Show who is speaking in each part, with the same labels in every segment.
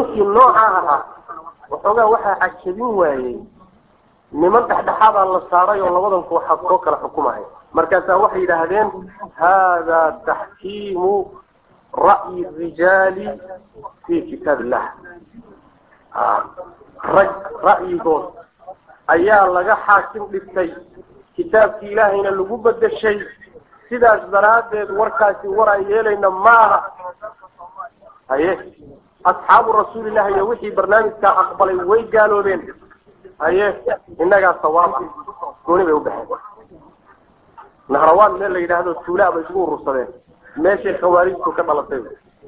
Speaker 1: nimankii noocaa ahaa waxoogaa waxaa cajabin waayey niman dhexdhexaadaa la saaray oo labadan kooxaad soo kala xukumaya markaasaa waxay yidhaahdeen hada taxkiimu ra'yi rijaali fi kitaab illah rag ra'yigood ayaa laga xaakim dhigtay kitaabkii ilaahayna lagu bedeshay sidaas daraaddeed warkaasi war aan yeelayna maaha haye asxaabu rasuulillahi iyo wixii barnaamijkaa aqbalay way gaaloobeen haye innagaa sawaab ah gooni bay u baxeen nahrawaan meel la yidhaahdo tuulaa bay isku urursadeen meeshay khawaarijtu ka dhalatay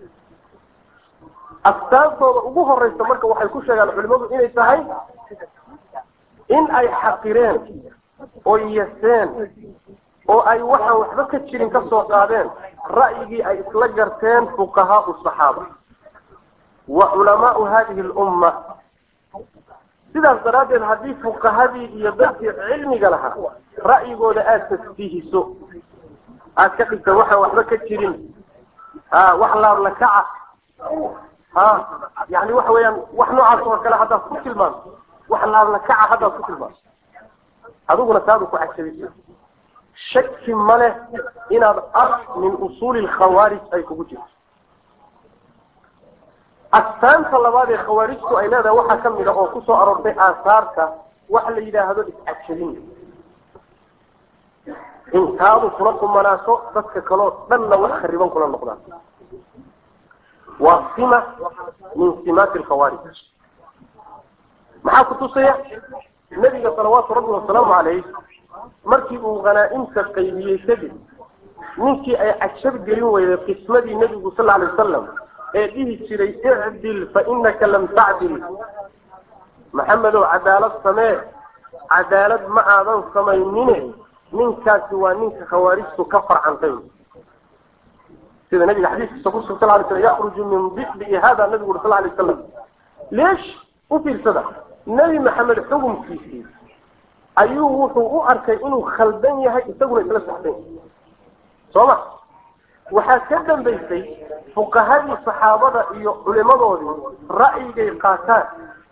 Speaker 1: astaantooda ugu horeysa marka waxay ku sheegaan culimadu inay tahay in ay xaqireen oo yaseen oo ay waxaan waxba ka jirin ka soo qaadeen ra'yigii ay isla garteen fuqahaau saxaaba wa culamaau hadihi lumma sidaas daraaddeed haddii fuqahadii iyo dadkii cilmiga lahaa ra'yigooda aada tasbiihiso aad ka dhigta waxaan waxba ka jirin ha wax laabla kaca ha yani waxa weeyaan wax noocaas oo kale haddaad ku tilmaanto wax laabla kaca haddaad ku tilmaanto adiguna saadu ku cajabiso shaki ma leh inaad ar min usuuli lkhawaarij ay kugu jirto astaanta labaad ee khawaarijtu ay leedahay waxaa ka mid a oo kusoo aroortay aasaarta waxa la yidhaahdo iscajabin intaadu kula kumanaaso dadka kaleo dhanna wax khariban kula noqdaan waa sima min simaati alkhawaarij maxaa kutusaya nebiga salawaatu rabbi wasalaamu calayh markii uu hanaa-imta qaybiyey kadib ninkii ay cajab gelin weyday qismadii nebigu sal alay wasalam ee dhihi jiray icdil fa inaka lam tacdil maxamedow cadaalad samee cadaalad ma aadan samaynine ninkaasi waa ninka khawaarijtu ka farcantay sida nabiga xadiiskiisa kusu sal lay slam yakruju min bibi hada nabigu uri sal lay wasalam leesh u fiirsada nebi maxamed xukumkiisii ayuu wuxuu u arkay inuu khaldan yahay isaguna isla saxsan soo ma waxaa ka dambaysay fuqahadii saxaabada iyo culimadoodii ra'yigay qaataan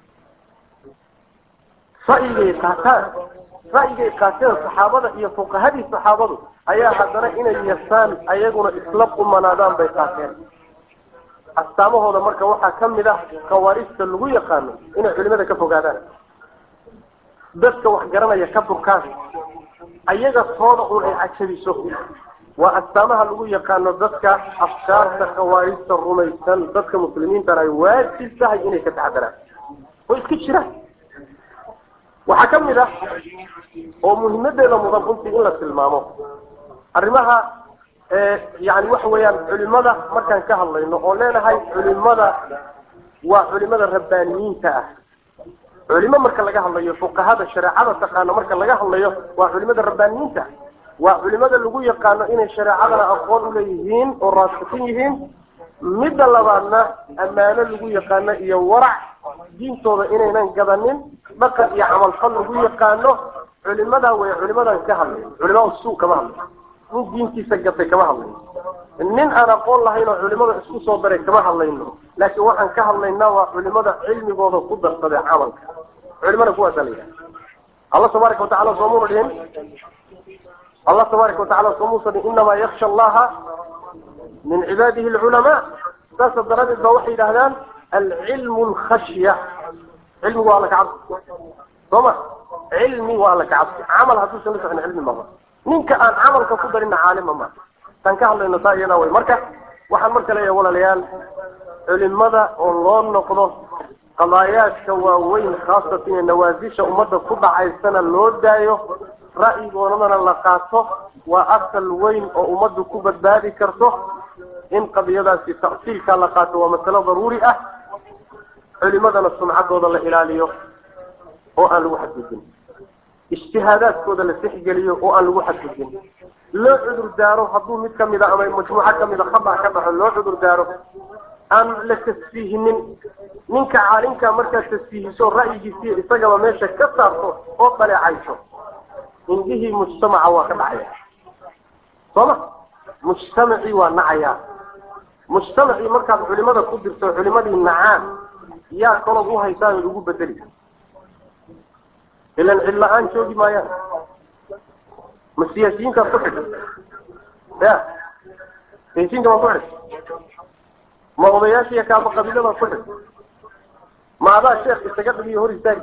Speaker 1: ra'yigay qaataan ra'yigay qaateen saxaabada iyo fuqahadii saxaabadu ayaa haddana inay yasaan ayaguna isla qumanaadaan bay qaateen astaamahooda marka waxaa ka mid ah khawaarijta lagu yaqaano inay culimada ka fogaadaan dadka wax garanaya ka durkaan ayaga tooda un ay cajabiso waa astaamaha lagu yaqaano dadka afkaarta khawaarijta rumaysan dadka muslimiintana ay waajib tahay inay ka taxadaraan oo iska jiraan waxaa ka mid ah oo muhimadeeda mudan runtii in la tilmaamo arrimaha yani waxa weeyaan culimada markaan ka hadlayno oo leenahay culimada waa culimada rabbaaniyiinta ah culimo marka laga hadlayo fuqahada shareecada taqaano marka laga hadlayo waa culimada rabbaaniyiinta waa culimada lagu yaqaano inay shareecadana aqoon uleeyihiin oo raasikin yihiin midda labaadna ammaano lagu yaqaano iyo warac diintooda inaynan gadanin dhaqan iyo camalfal lagu yaqaano culimada way culimadan ka hadlay culimada suu kama hadlay nin diintiisa gatay kama hadlayno nin aan aqoon lahayn oo culimada isku soo daray kama hadlayno laakiin waxaan ka hadlaynaa waa culimada cilmigooda ku darsaday camalka culimada kuwaasa la yidhaha allah tabaaraka watacala soomuna dhihin allah tabaaraka watacala soomuusa dhihin inamaa yaksha allaha min cibaadihi alculamaa saasa daradeed ba waxay yidhahdaan alcilmu alkhashya cilmigu waa alla kacabsi soo ma cilmi waa alla kacabsi camal hadduusan la socon cilmi maba ninka aan camalka ku darina caalima ma taan ka hadlayno taa iyadaa way marka waxaan marka leeyahay walaalayaal culimada oo loo noqdo qadaayaadka waaweyn khaasatan ee nawaasisha ummadda ku dhacaysana loo daayo ra'yigoodana la qaato waa asal weyn oo ummaddu ku badbaadi karto in qadiyadaasi ta'siilkaa la qaato waa masalo daruuri ah culimadana sumcaddooda la ilaaliyo oo aan lagu xadgudbin ijtihaadaadkooda la sixgeliyo oo aan lagu xadgudbin loo cudur daaro hadduu mid kamid a ama majmuuco kamid a khata ka dhaxo loo cudur daaro aan la tasfiihinin ninka caalimka markaad tasfiihiso ra'yigiisiiyo isagaba meesha ka saarto oo dhaleecayso indhihii mujtamaca waa ka dhacaya sooma mujtamacii waa nacayaa mujtamacii markaad culimada ku dirto culimadii nacaan yaa kalood u haysaanood ugu bedeli ilan cid la-aan joogi maayaan ma siyaasiyiintaad ku xidhay ya siyaasiyiinta waa ku xidhay ma odayaasha iyo kaaba qabiiladaad ku xidhay ma adaa sheekh isaga dhigiyo hor istaagi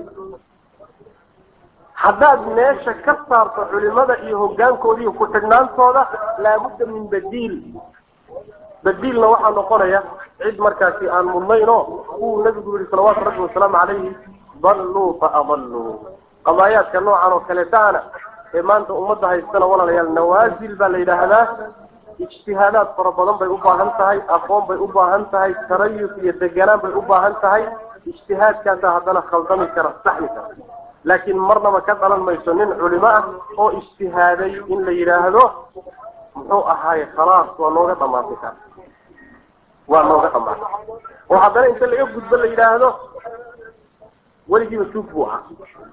Speaker 1: haddaad meesha ka saarto culimada iyo hoggaankoodi iyo ku-xidhnaantooda laabudda min badiil badiilna waxaa noqonaya cid markaasi aan mudnayn oo uu nabigu yihi salawaatu rabbi wasalaamu calayhi dalluu fa adalluu qadaayaadka noocan oo kaleetaana ee maanta ummadda haystana walaalayaal nawaasil baa la yidhaahdaa ijtihaadaad fara badan bay u baahan tahay aqoon bay u baahan tahay tarayus iyo deganaan bay u baahan tahay ijtihaadkaasa haddana khaldami kara saxmi kara laakiin marnaba ka dhalan mayso nin culimo ah oo ijtihaaday in la yidhaahdo muxuu ahaay khalaas waa nooga dhamaatay ka waa nooga dhamaatay oo haddana inta laga gudbo la yidhaahdo weligiiba tuug buu ahaa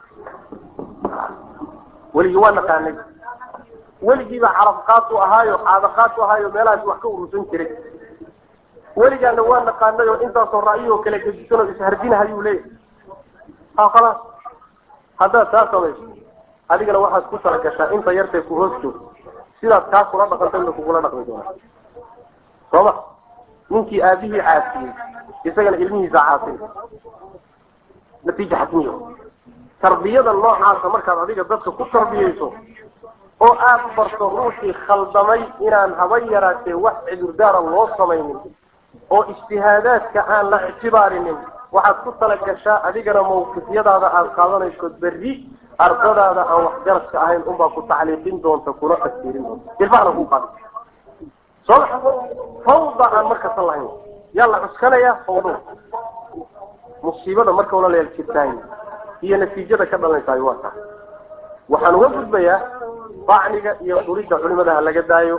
Speaker 1: weligii waa naqaanay weligiiba carabqaad u ahaayo caadaqaad u ahaayo meelahaas wax ka urursan jiray weligaana waa naqaanay oo intaasoo ra'yoo kala gedisan oo ishardinahayuu leeyahay ha khalaas haddaad taa samayso adigana waxaad ku talagashaa inta yartay ku hoos joogto sidaad kaa kula dhaqanta ina kugula dhaqmi doonaa sooma ninkii aabihii caasiyey isagana ilmihiisa caasay natiija xasmiyo tarbiyada noocaasa markaad adiga dadka ku tarbiyeyso oo aada barto ruuxii khaldamay inaan haba yaraatee wax cudurdaara loo samaynin oo ijtihaadaadka aan la ictibaarinin waxaad ku talagashaa adigana mawqifyadaada aada qaadanayso berri ardadaada aan waxgaradka ahayn unbaa ku tacliiqin doonta kuna tagsiirin doonta ilmahana kuu qaada soo fawda aan markasan lahayn yaa la cuskanayaa fawdo musiibada marka walaalayaal jirtaay iyo natiijada ka dhalanaysaay waa taa waxaan uga gudbayaa bacniga iyo duridda culimada ha laga daayo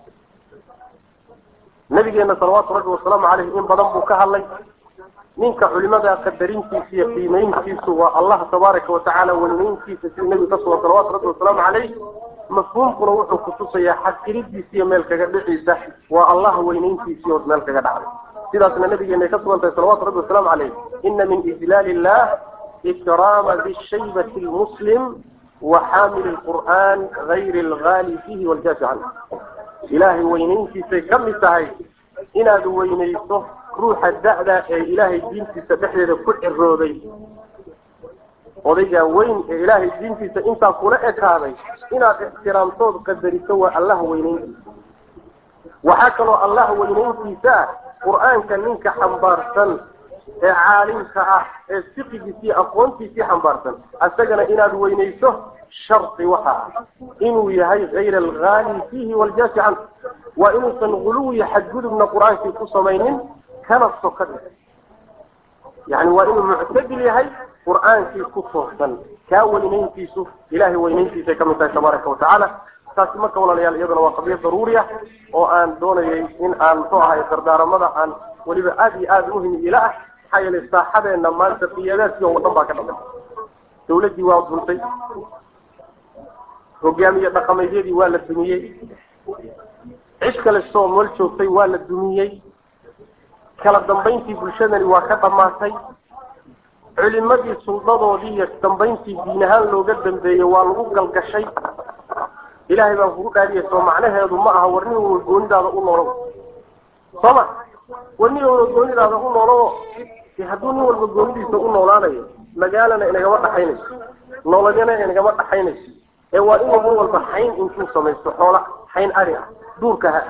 Speaker 1: nabigeena salawaatu rabbi wasalaamu caleyh in badan buu ka hadlay ninka culimada qadarintiisa iyo qiimeyntiisu waa allah tabaaraka watacaala weyneyntiisa sidii nabiga ka sugan salawatu rabbi wasalaamu caleyh mafhuumkuna wuxuu kutusayaa xaqiridiisa iyo meel kaga dhiciisa waa allah weyneyntiisii oo meel kaga dhacday sidaasna nabigeena ka sugan tahay salawatu rabbi wasalaamu caleyh ina min ijlaali illah ikraama bishaybati lmuslim وxaamil الqur'an غayr اlgaali fihi wاljaafi canhu ilaahay weyneyntiisay ka mid tahay inaad weyneyso ruuxa da'da ee ilaahay diintiisa dhexdeeda ku cirooday odaygaa weyn ee ilaahay diintiisa intaa kula ekaaday inaad ixtiraamtood qadariso waa allah weyneyntiisa waxaa kaloo allah weyneyntiisa ah qur'aanka ninka xambaarsan ee caalimka ah ee fiqigiisii aqoontiisii xambaarsan isagana inaad weyneyso shardi waxa ah inuu yahay hayra algaali fiihi waljaafi canhu waa inuusan guluwiya xadgudubna qur-aankii ku samaynin kana soka dhig yani waa inuu muctadil yahay qur-aankii ku toosan kaa weyneyntiisu ilahay weyneyntiisay ka mid tahay tabaaraka watacaala taasi marka walaalayaal iyaduna waa qadiya daruuri ah oo aan doonayay in aan muxuu ahay dardaaramada aan weliba aada iyo aada muhim ila ah maxaa yeelay saaxadeena maanta qiyadaadkii oo dhan baa ka dhamay dawladdii waa duntay hogaamiye dhaqameedyadii waa la dumiyey cid kale soo meel joogtay waa la dumiyey kala dambayntii bulshadani waa ka dhammaatay culimadii suldadoodii iyo dambayntii diin ahaan looga dambeeyey waa lagu galgashay ilaahay baan kugu dhaariyay soo macnaheedu ma aha warnin wa goonidaada u noolow sooma warnin walba goonidaada u noolowo hadduu nin walba goonidiisa u noolaanayo magaalana inagama dhaxaynayso nololyana inagama dhaxaynayso ee waa inuu nin walba xayn intuu samaysto xoola xayn ari ah duurka ha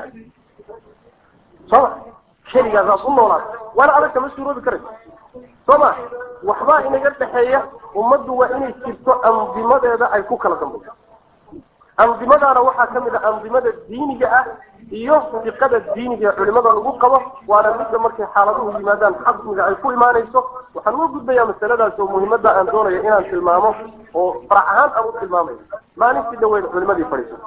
Speaker 1: sooma keligaasaad u noolaata waana adag kama suuroobi karayso sooma waxbaa inaga dhexeeya ummaddu waa inay jirto andimadeeda ay ku kala dambayso andimadaana waxaa kamid ah andimada diiniga ah iyo fiqada diiniga ee culimada lagu qabo waana midda markay xaaladuhu yimaadaan xasmiga ay ku imaanayso waxaan uga gudbayaa masaladaas oo muhiimada aan doonayo inaan tilmaamo oo farac ahaan aan u tilmaamayo maalintii dhaweyd culimadii fadhiiso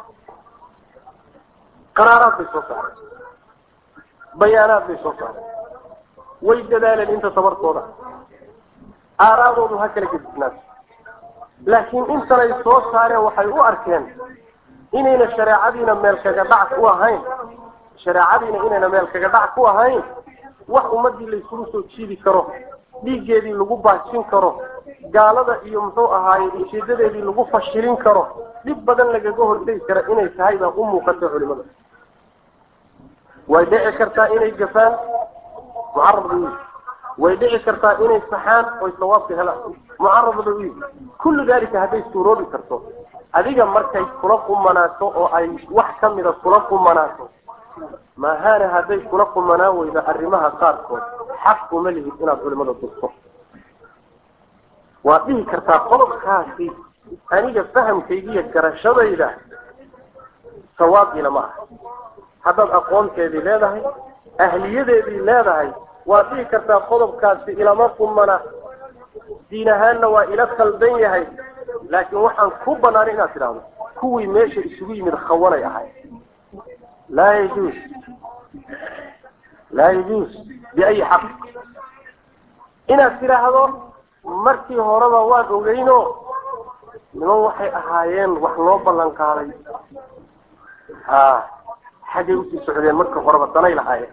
Speaker 1: qaraaraad bay soo saareen bayaanaad bay soo saareen way dadaaleen inta tabartooda aaraadoodu ha kala gedisnaato laakiin intanay soo saareen waxay u arkeen inayna shareecadiina meel kaga dhac ku ahayn shareecadiina inayna meel kaga dhac ku ahayn wax ummadii layskugu soo jiidi karo dhiiggeedii lagu baajin karo gaalada iyo muxuu ahaaye ujeedadeedii lagu fashilin karo dhib badan lagaga hortegi kara inay tahay baa u muuqata culimada way dhici kartaa inay gafaan mucarad bay uyihi way dhici kartaa inay saxaan oy sawaabka helaan mucarad bay uyihi kullu dalika hadday suuroobi karto adiga markay kula qumanaato oo ay wax ka mida kula qumanaato maahana hadday kula qumanaan weydo arrimaha qaarkood xaq uma lihid inaad culimada durto waad dhihi kartaa qodobkaasi aniga fahamkaygiiyo garashadayda sawaab ilama ah haddaad aqoonteedii leedahay ahliyadeedii leedahay waad dhihi kartaa qodobkaasi ilama qumana diin ahaanna waa ila khaldan yahay laakiin waxaan ku banaanay inaad tidhaahdo kuwii meesha isugu yimid khawanay ahay laa yajuus laa yajuus biayi xaq inaad tidhaahdo markii horeba waan ogeyno niman waxay ahaayeen wax loo ballan qaaday ha xaggay usii socdeen markii horeba danay lahaayeen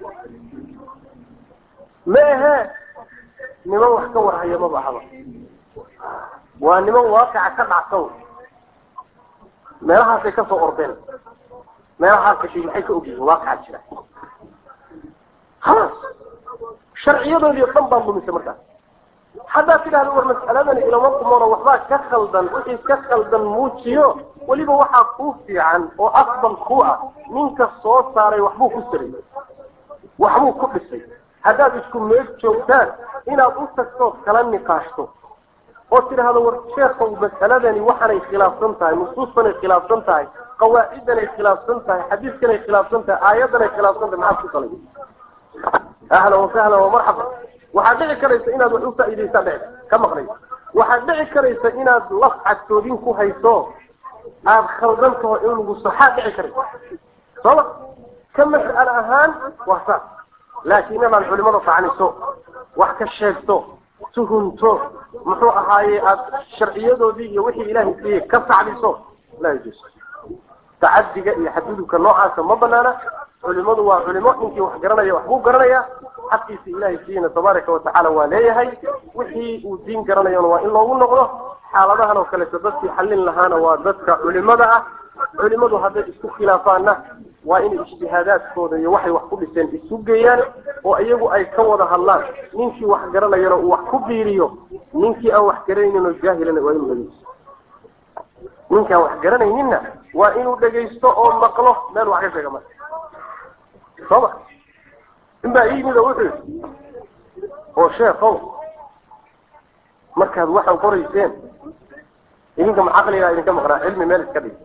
Speaker 1: ma ahe niman wax ka warhaya maba ahaba waa niman waaqica ka dhacsan meelahaasay ka soo ordeen meelahaasay shay maxay ka ogyihiin waaqicaa jira khalaas sharciyadoodii o dhan baan lumisay markaas haddaad tidhahdo war mas'aladani ilama qumono waxbaa ka khaldan wixii ka khaldan muujiyo weliba waxaa kuu fiican oo afdal ku ah ninka soo saaray waxbuu ku saray waxbuu ku dhisay haddaad isku meeg joogtaan inaad u tagtood kala niqaashto oo tidhaahdo war sheekow mas'aladani waxaanay khilaafsan tahay nusuustanay khilaafsan tahay qawaaciddanay khilaafsan tahay xadiiskanay khilaafsan tahay aayaddanay khilaafsan tahay maxaad ku salay ahlan wasahlan wamarxaba waxaad dhici karaysa inaad wax u faa'iidaysaa dhici ka maqnayso waxaad dhici karaysa inaad laf cadtoodin ku hayso aada khaldan taho in lagu saxaa dhici karaysa sooma ka mas'ale ahaan waa saas laakiin inaad culimada tacniso wax ka sheegto tuhunto muxuu ahaaye aada sharciyadoodii iyo wixii ilaahay siiyey ka sacdiso laa yajuus tacadiga iyo xadgudubka noocaasa ma banaana culimadu waa culimo ninkii wax garanaya waxbuu garanayaa xaqiisa ilaahay siiyeyna tabaaraka watacaala waa leeyahay wixii uu diin garanayona waa in loogu noqdo xaaladahan oo kaleeto dadkii xallin lahaana waa dadka culimada ah culimadu hadday isku khilaafaanna waa inay ijtihaadaadkooda iyo waxay wax ku dhiseen isu geeyaan oo iyagu ay ka wada hadlaan ninkii wax garanayana uu wax ku biiriyo ninkii aan wax garanayninoo jaahilana waa inuu dhegeysto ninkaan wax garanayninna waa inuu dhegaysto oo maqlo meel wax ka sheega marka sooma in baa ii yimid oo wuxuu yidhi oo sheekow markaad waxaan qorayseen idinka ma caqligaa idinka maqnaa cilmi meel iska dhig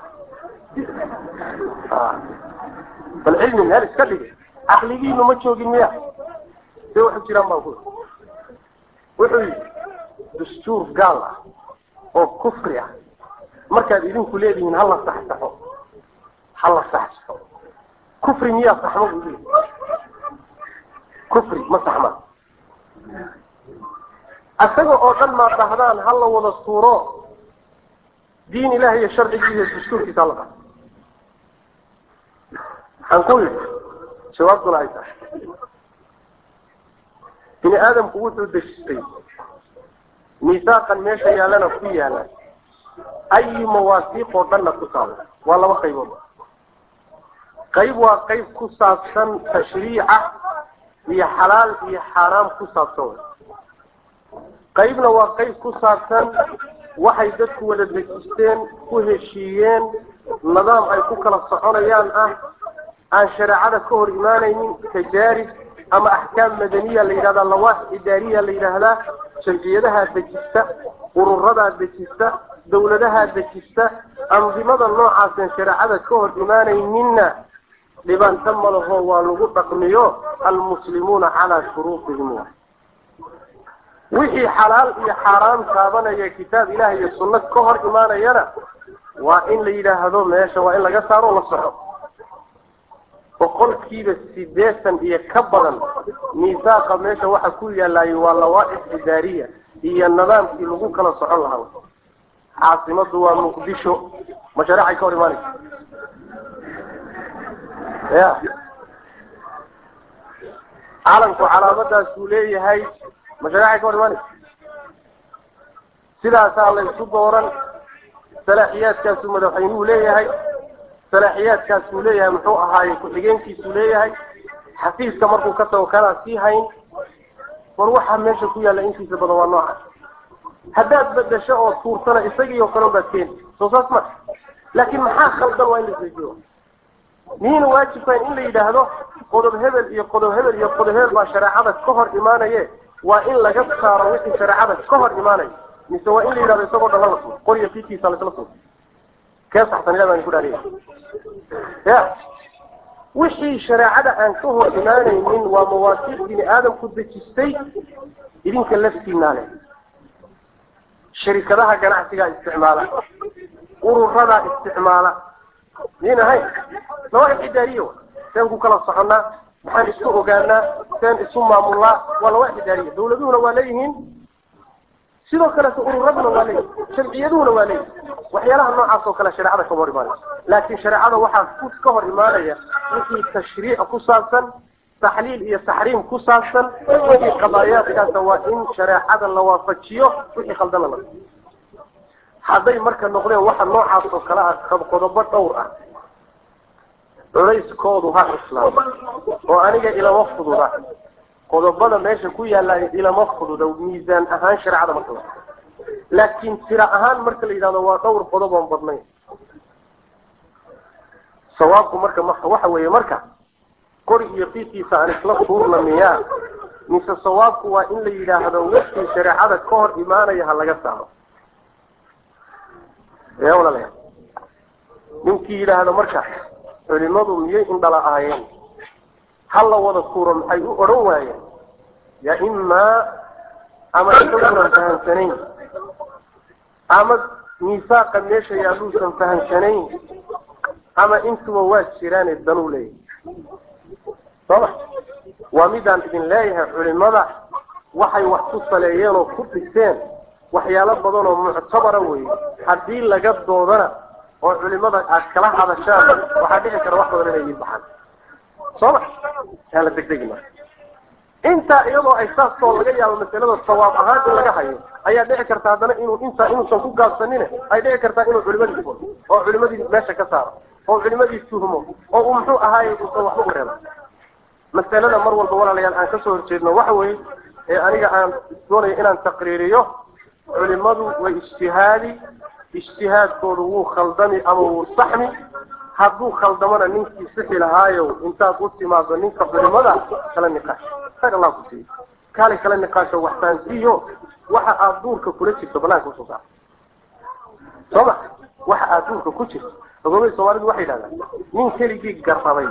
Speaker 1: bal cilmi meel iska dhig caqligiinu ma joogin miya see waxu jiraan baan ku wuxuu yidhi dastuur gaal ah oo kufri ah markaad idinku leedihiin hala saxsaxo hala saxsaxo kufri miyaa saxmo buu yidhi kufri ma saxma isaga oo dhan maad dhahdaan hala wada suuro diin ilahi iyo sharcigii iyo dastuurkiisa hala dhaho waxaan ku yidhi jawaabtuna ay tahay bini aadamku wuxuu dejistay miisaaqan meesha yaalana ku yaala ayi mawaasiiq oo dhanna ku taala waa laba qaybood qayb waa qayb ku saabsan tashriica iyo xalaal iyo xaaraam ku saabsan way qaybna waa qayb ku saabsan waxay dadku wada dejisteen ku heshiiyeen nidaam ay ku kala soconayaan ah aan shareecada ka hor imaanaynin tajaarib ama axkaam madaniya la yidhahdaa lawaax idaariya la yidhaahdaa jamciyadahaa dejista ururadaa dejista dawladahaa dejista andimada noocaasan shareecada ka hor imaanayninna dhibaato malaho waa lagu dhaqmiyo almuslimuuna calaa shuruudihim wa wixii xalaal iyo xaaraam taabanaya kitaab ilaah iyo sunno ka hor imaanayana waa in la yidhaahdo meesha waa in laga saaro la soco boqolkiiba sideetan iyo ka badan miisaaqa meesha waxa ku yaalaayay waa lawaaix idaariya iyo nidaamkii lagu kala socon lahaa caasimadu waa muqdisho mashaariicay ka hor imaanaysa ya calanku calaamadaasuu leeyahay ma shareecay ka hor imaanaysa sidaasaa la isu dooran salaaxiyaadkaasuu madaxweynuhu leeyahay salaaxiyaadkaasuu leeyahay muxuu ahaaye ku-xigeenkiisuu leeyahay xafiiska markuu ka tago kanaa sii hayn war waxaa meesha ku yaalla intiisa badan waa nooca haddaad bedasho oo tuursana isagii oo kale baad keeni soo saas ma laakiin maxaa khaldan waa in la isweydiyo miyayna waajibkayn in la yidhaahdo qodob hebel iyo qodob hebel iyo qodob hebel baa shareecada ka hor imaanaye waa in laga saaro wixii shareecada ka hor imaanaya mise waa in la yidhahdo isagoo dhan hala suuro qoriya fiidkiisa laisla suuro kee saxsan ilah baan ku dhaariya ya wixii shareecada aan ka hor imaanaynin waa mawaasiiq bini aadamku dejistay idinka laftiinaa leh sharikadaha ganacsigaa isticmaala ururadaa isticmaala miyn ahayn lawaaxib idaariya seen ku kala soconnaa maxaan isku ogaanaa seen isu maamulnaa waa lawaaxib idaariya dawladuhuna waa leeyihiin sidoo kaleto ururaduna waa leeyihin jamciyaduhuna waa leeyihin waxyaalaha noocaas oo kale shareecada kama hor imaanaya laakiin shareecada waxaa ku ka hor imaanaya wixii tashriic ku saabsan taxliil iyo taxriim ku saabsan wixii qadaayaadkaasa waa in shareecada la waafajiyo wixii khaldana la hadday marka noqdeen waxa noocaas oo kale ah qodobo dhowr ah culayskoodu ha islaamo oo aniga ilama fududa qodobada meesha ku yaalla ilama fududa miisaan ahaan shareecada marka la laakiin tira ahaan marka la yidhahdo waa dhowr qodob oon badnayn sawaabku marka marka waxa weeye marka qori iyo fiidkiisa aan isla tuurna miyaa mise sawaabku waa in la yidhaahdo wixii shareecada ka hor imaanaya ha laga saaro ya walaalaya ninkii yidhaahdo marka culimadu miyay indhala ahaayeen ha la wada tuuro maxay u odhan waayeen ya imaa ama isagunan fahamsanayn ama miisaaqa meesha yaaluusan fahamsanayn ama intuba waa jiraane danuu leeyahay sooma waa midaan idin leeyahay culimada waxay wax ku saleeyeen oo ku dhiseen waxyaalo badan oo muctabara weeye haddii laga doodana oo culimada aad kala hadashaan waxaa dhici kara wax badan inay iin baxaan sooma yaa la degdegi marka intaa iyadoo ay saasoo laga yaabo masalada sawaab ahaan in laga hayo ayaa dhici karta haddana inuu intaa inuusan ku gaabsanine ay dhici kartaa inuu culimadii furo oo culimadii meesha ka saaro oo culimadii tuhmo oo uu muxuu ahaaye uusan waxba u reeba masalada mar walba walaalayaal aan kasoo horjeedno waxa weeye ee aniga aan doonayo inaan taqriiriyo culimadu way ijtihaadi ijtihaadkoodu wuu khaldami ama wuu saxmi hadduu khaldamona ninkii sixi lahaayo intaad u timaado ninka culimada kala niqaash khayr allah ku siiyo kaalay kala niqaasho waxtaansiiyo waxa aad duurka kula jirto banaanka usoo saar soo ma waxa aad duurka ku jirto ogoobay soomaalidu waxay yidhahdaan nin keligii garrabay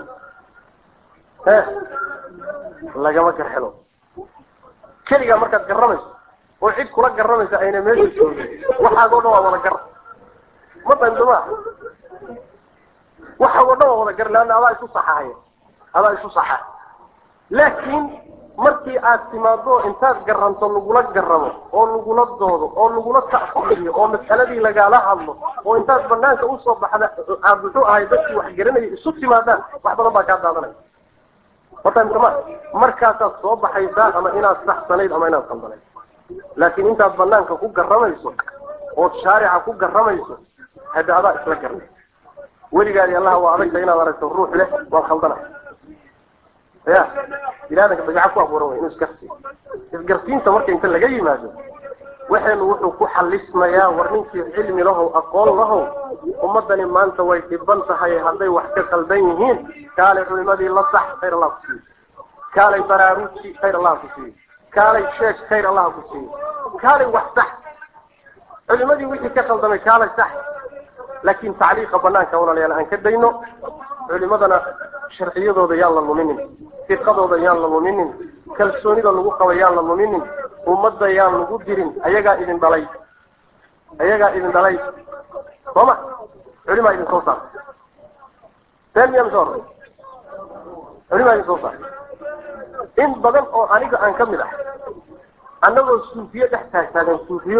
Speaker 1: he lagama garxelo keligaa markaad garramayso oo cid kula garramaysa ayna meesha joogin waxaagoo dhan waa wada gar ma dandama waxaagoo dhan waa wada gar leanna adaa isu saxaaya adaa isu saxaay laakiin markii aad timaado intaad garanto lagula garamo oo lagula doodo oo lagula ta'fiiriyo oo masaladii lagala hadlo oo intaad banaanka usoo baxda aad muxuu ahay dadkii wax garanaya isu timaadaan wax badan baa kaa daadanaya watamtama markaasaad soo baxaysaa ama inaad saxsanayd ama inaad kaldanayd laakiin intaad banaanka ku garamayso ood shaarica ku garamayso hadda adaa isla garnay weligaadi allaha waa adagta inaad aragto ruux leh waan khaldana ya binaadamka dabeeca ku abuuran way inuu isgarsiiyo isgarsiinta marka inta laga yimaado waxaynu wuxuu ku xalismayaa war ninkii cilmi lahow aqoon lahow ummadani maanta way dhiban tahay hadday wax ka qaldan yihiin kaalay culimadii la sax khayr allah ku siiyo kaalay baraaruji khayr allah ku siiyo kaalay sheeg khayr allah ku siiyo kaalay wax sax culimadii wixii ka qaldamay kaalay sax laakiin tacliiqa banaanka walaalayaal aan ka dayno culimadana sharciyadooda yaan la luminin fiqadooda yaan la luminin kalsoonida lagu qaba yaan la luminin ummadda yaan lagu dirin ayagaa idin dhalay ayagaa idin dhalay sooma culimaa idin soo saar been miyaa misoo horey culimaa idin soo saar in badan oo aniga aan ka mid ah annagoo suufiye dhex taagtaagan suufiyo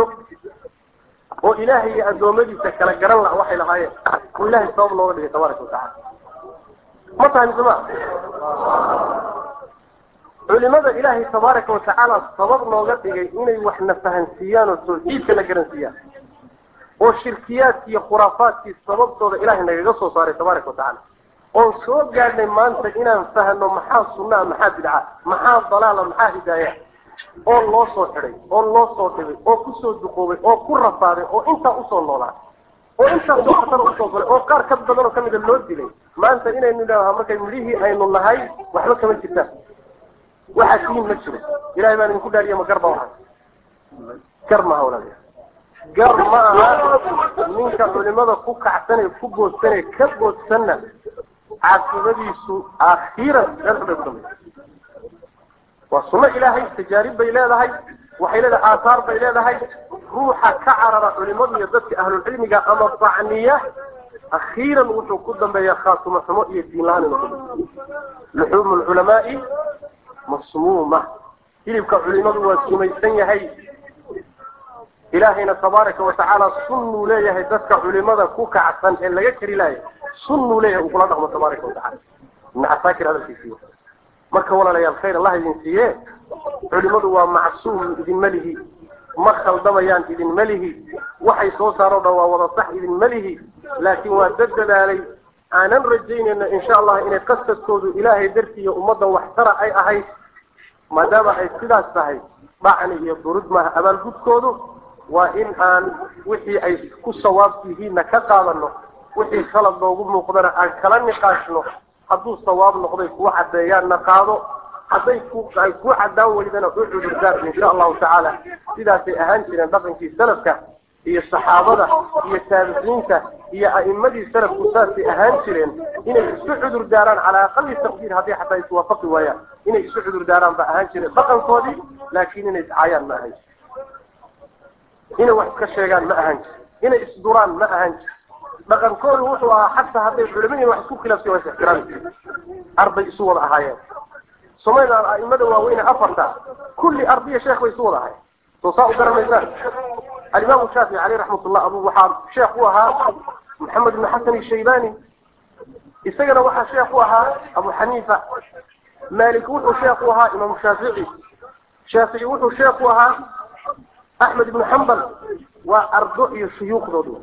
Speaker 1: oo ilaahay iyo addoommadiisa kala garan laha waxay lahaayeen oo ilahay sabab looga dhigay tabaaraka watacala ma tahay mise ma culimada ilaahay tabaaraka watacaala sabab nooga dhigay inay waxna fahansiiyaan oo tawxiidka na garansiiyaan oo shirkiyaadki iyo khuraafaadkii sababtooda ilaahay nagaga soo saaray tabaaraka watacaala oon soo gaadhnay maanta inaan fahno maxaa sunnaa maxaa bidca maxaa dalaala maxaa hidaaya oo loo soo xidhay oo loo soo dhibay oo kusoo duqoobay oo ku rafaaday oo intaa usoo noolaa oo intaasoo khatar usoo galay oo qaar ka badan oo kamida loo dilay maanta inaynu idhaaha markay midhihii aynu nahay waxba kama jirtaan waxaa siin ma jiro ilahay baan idinku dhaariya ma gar ba waxa gar maaha walaalayaal gar ma aha ninka culimada ku kacsanee ku boodsanee ka boodsanna caaqibadiisu akhiiran meel xubay ku dambaysa waa sunno ilaahay tajaarib bay leedahay waxay leedahay aathaar bay leedahay ruuxa ka carara culimadu iyo dadka ahlulcilmiga ama bacniya akhiiran wuxuu ku dambeeyaa khaatumo xumo iyo diin la-aan inuu ku dambeeyo luxuumu lculamaai masmuuma hilibka culimadu waa sumaysan yahay ilaahayna tabaaraka watacaala sunnuu leeyahay dadka culimada ku kacsan ee laga kari laaya sunnuu leeyahay uu kula dhaqmo tabaaraka watacala ibn casaakir hadalkiisiiyo marka walaalayaal khayr allah idin siiye culimadu waa macsuum idinma lihi ma khaldamayaan idinma lihi waxay soo saaro dhan waa wada sax idinma lihi laakiin waa dad dadaalay aanan rajaynayno insha allah inay qasadkoodu ilaahay dartii iyo ummadda waxtara ay ahayd maadaama ay sidaas tahay dhacni iyo durud maaha abaalgudkoodu waa in aan wixii ay ku sawaab yihiinna ka qaadano wixii khalad noogu muuqdana aan kala niqaashno hadduu sawaab noqday kuwa caddeeyaanna qaado hadday ku ay ku caddaan weydana u cudurdaar insha allahu tacaala sidaasay ahaan jireen dhaqankii salafka iyo saxaabada iyo taabiciinta iyo a'immadii salafku saasay ahaan jireen inay isu cudur daaraan calaa aqali taqdiir haddii xataa iswaafaqi waayaan inay isu cudur daaraan ba ahaan jireen dhaqankoodii laakiin inay iscaayaan ma ahan jir inay wax iska sheegaan ma ahan jir inay isduraan ma ahan jir dhaqankoodu wuxuu ahaa xataa hadday culimadiin wax isku khilaafsan waa is ixtiraami jireen arbay isu wada ahaayeen somaaliland a'imada waaweyne afarta kulli ardiya sheekh bay isu wada ahayen soo saa u garanaysaan alimaamu shaafici caleyh raxmatullah abu waxaa sheekh u ahaa maxamed ibn xasan ishaybani isagana waxaa sheekh u ahaa abu xaniifa malik wuxuu sheekh u ahaa imaamu shaafici shaafici wuxuu sheekh u ahaa axmed ibnu xambal waa ardo iyo shuyuukhdoodu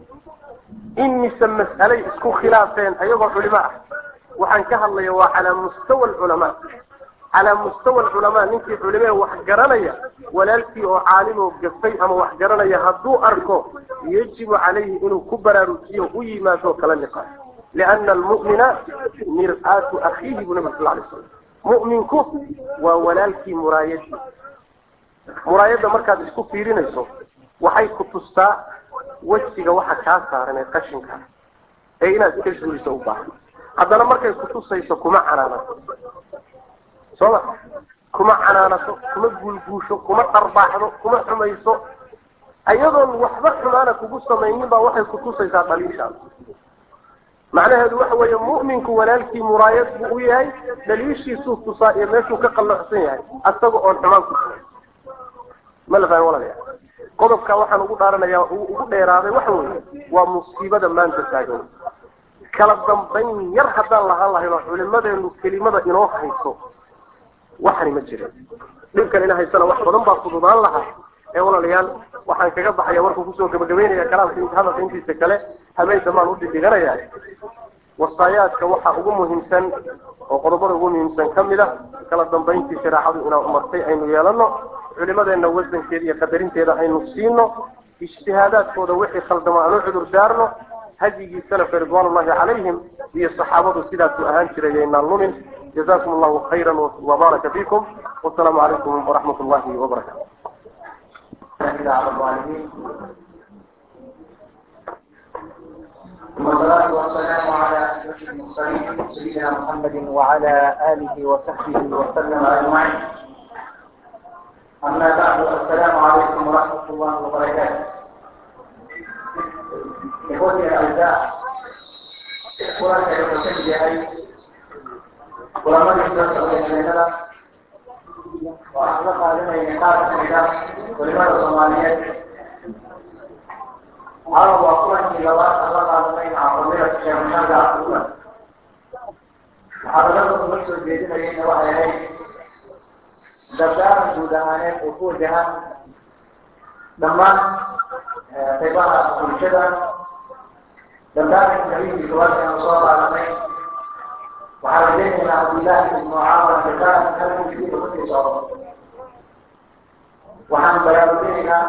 Speaker 1: imise mas'alay isku khilaafeen ayagoo culimo ah waxaan ka hadlaya waa calaa mustawa alculamaa calaa mustawa alculamaa ninkii culimee wax garanaya walaalkii oo caalim oo gafay ama wax garanaya hadduu arko yajibu calayhi inuu ku baraarujiyo u yimaado kala niqaash liana almu'mina mir'aatu akhiihi buu nabi sal alay slam mu'minku waa walaalkii muraayadii muraayadda markaad isku fiirinayso waxay ku tustaa wejiga waxa kaa saaran ee qashinka ee inaad iska zuuliso u baahan haddana markay kutusayso kuma canaanato soo ma kuma canaanato kuma guulguusho kuma dharbaaxdo kuma xumayso ayadoon waxba xumaana kugu samaynin baa waxay kutusaysaa dhaliishaada macnaheedu waxa weeye mu'minku walaalkii muraayad buu u yahay dhaliishiisuu tusaa iyo meeshuu ka qallocsan yahay asaga oon xumaan ku tuay ma la fahmi walalayaa qodobka waxaan ugu dhaaranayaa ugu dheeraaday waxa weeye waa musiibada maanta taagan kala dambayn yar haddaan lahaan lahayn oo culimadeenu kelimada inoo hayso waxani ma jirin dhibkan ina haysana wax badan baa fududaan lahaa ee walaalayaal waxaan kaga baxaya warkuu kusoo gabagabeynaya kalaamka hadalka intiisa kale habeenka maan u dhidhiganaya wasaayaadka waxa ugu muhiimsan oo qodobada ugu muhiimsan kamid a kala dambayntii shareecadu inaan umartay aynu yeelano culimadeena wasankeeda iyo qadarinteeda aynu siino ijtihaadaadkooda wixii khaldama aan u cudur daarno hadyigii salafka ridwan ullahi calayhim iyo saxaabadu sidaasuu ahaan jiray yaynaan lumin jazakum allahu khayra wabaraka fikum wasalaamu calaykum waraxmat ullahi wabarakatu
Speaker 2: والصلاة والسلام على أشرف المرسلين سيدنا محمد وعلى آله وصحبه وسلم أجمعين. أما بعد السلام عليكم ورحمة الله وبركاته. إخوتي الأعزاء قرآن المسجد ولما يستطيع بيننا وأطلق علينا نقاط الإدارة ولماذا الصوماليات عرض أصلا إلى الله أطلق علينا عقبية الشيخ محمد عبد الله محاضرات المسجد بيدنا لنا وحيين dardaaran guud ahaaneed oo ku wajahan dhammaan qaybaha bulshada dardaaranka nabiyinkii gabaadkeenu soo qaadanay waxaa rajaynaynaa cabdillahi ibnu caamar dardaaran halkiisii kusii socdo waxaan baraarujinaynaa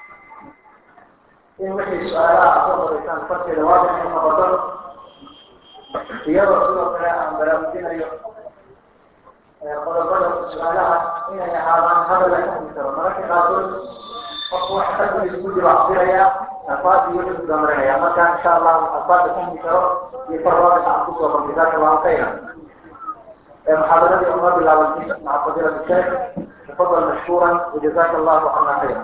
Speaker 2: in wixii su-aalaha soo qoraysaan farteeda waadix u noqoto iyadoo sidoo kale aan baraarujinayo qodobada su-aalaha inay ahaadaan hadal la fahmi karo mararka qaarkood qofku waxa qalbigiisa ku jiro cabsiraya alfaad iyo wuxuu damarinaya marka insha allahu alfaada fahmi karo iyo farwaadix aan kusoo qortay jazaaka allahu khayra محاضرتي أمر بالعوالدين مع فضيلة الشيخ تفضل مشكورا وجزاك الله عنا خيرا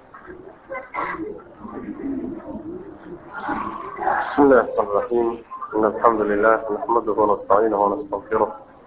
Speaker 1: بسم الله الرحمن الرحيم إن الحمد لله نحمده ونستعينه ونستغفره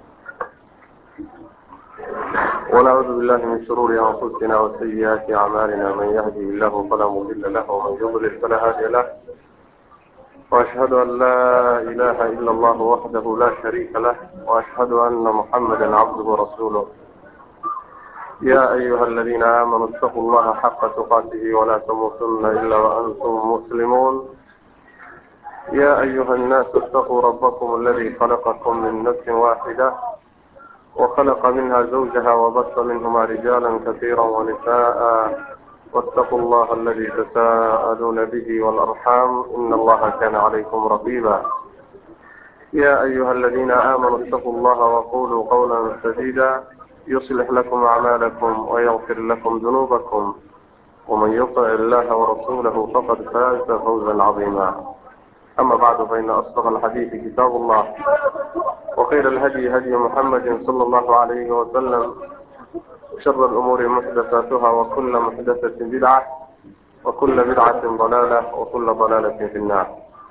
Speaker 1: ونعوذ بالله من شرور أنفسنا وسيئات أعمالنا من يهده الله فلا مضل له ومن يضلل فلا هادي له وأشهد أن لا إله إلا الله وحده لا شريك له وأشهد أن محمدا عبده ورسوله يا أيها الذين آمنوا اتقوا الله حق تقاته ولا تموتن إلا وأنتم مسلمون يا أيها الناس اتقوا ربكم الذي خلقكم من نفس واحدة وخلق منها زوجها وبث منهما رجالا كثيرا ونساء واتقوا الله الذي تساءلون به والأرحام إن الله كان عليكم رقيبا يا أيها الذين آمنوا اتقوا الله وقولوا قولا سديدا يصلح لكم أعمالكم ويغفر لكم ذنوبكم ومن يطع الله ورسوله فقد فاز فوزا عظيما أما بعد فإن أصدق الحديث كتاب الله وخير الهدي هدي محمد صلى الله عليه وسلم شر الأمور محدثاتها وكل محدثة بدعة وكل بدعة ضلالة وكل ضلالة في النار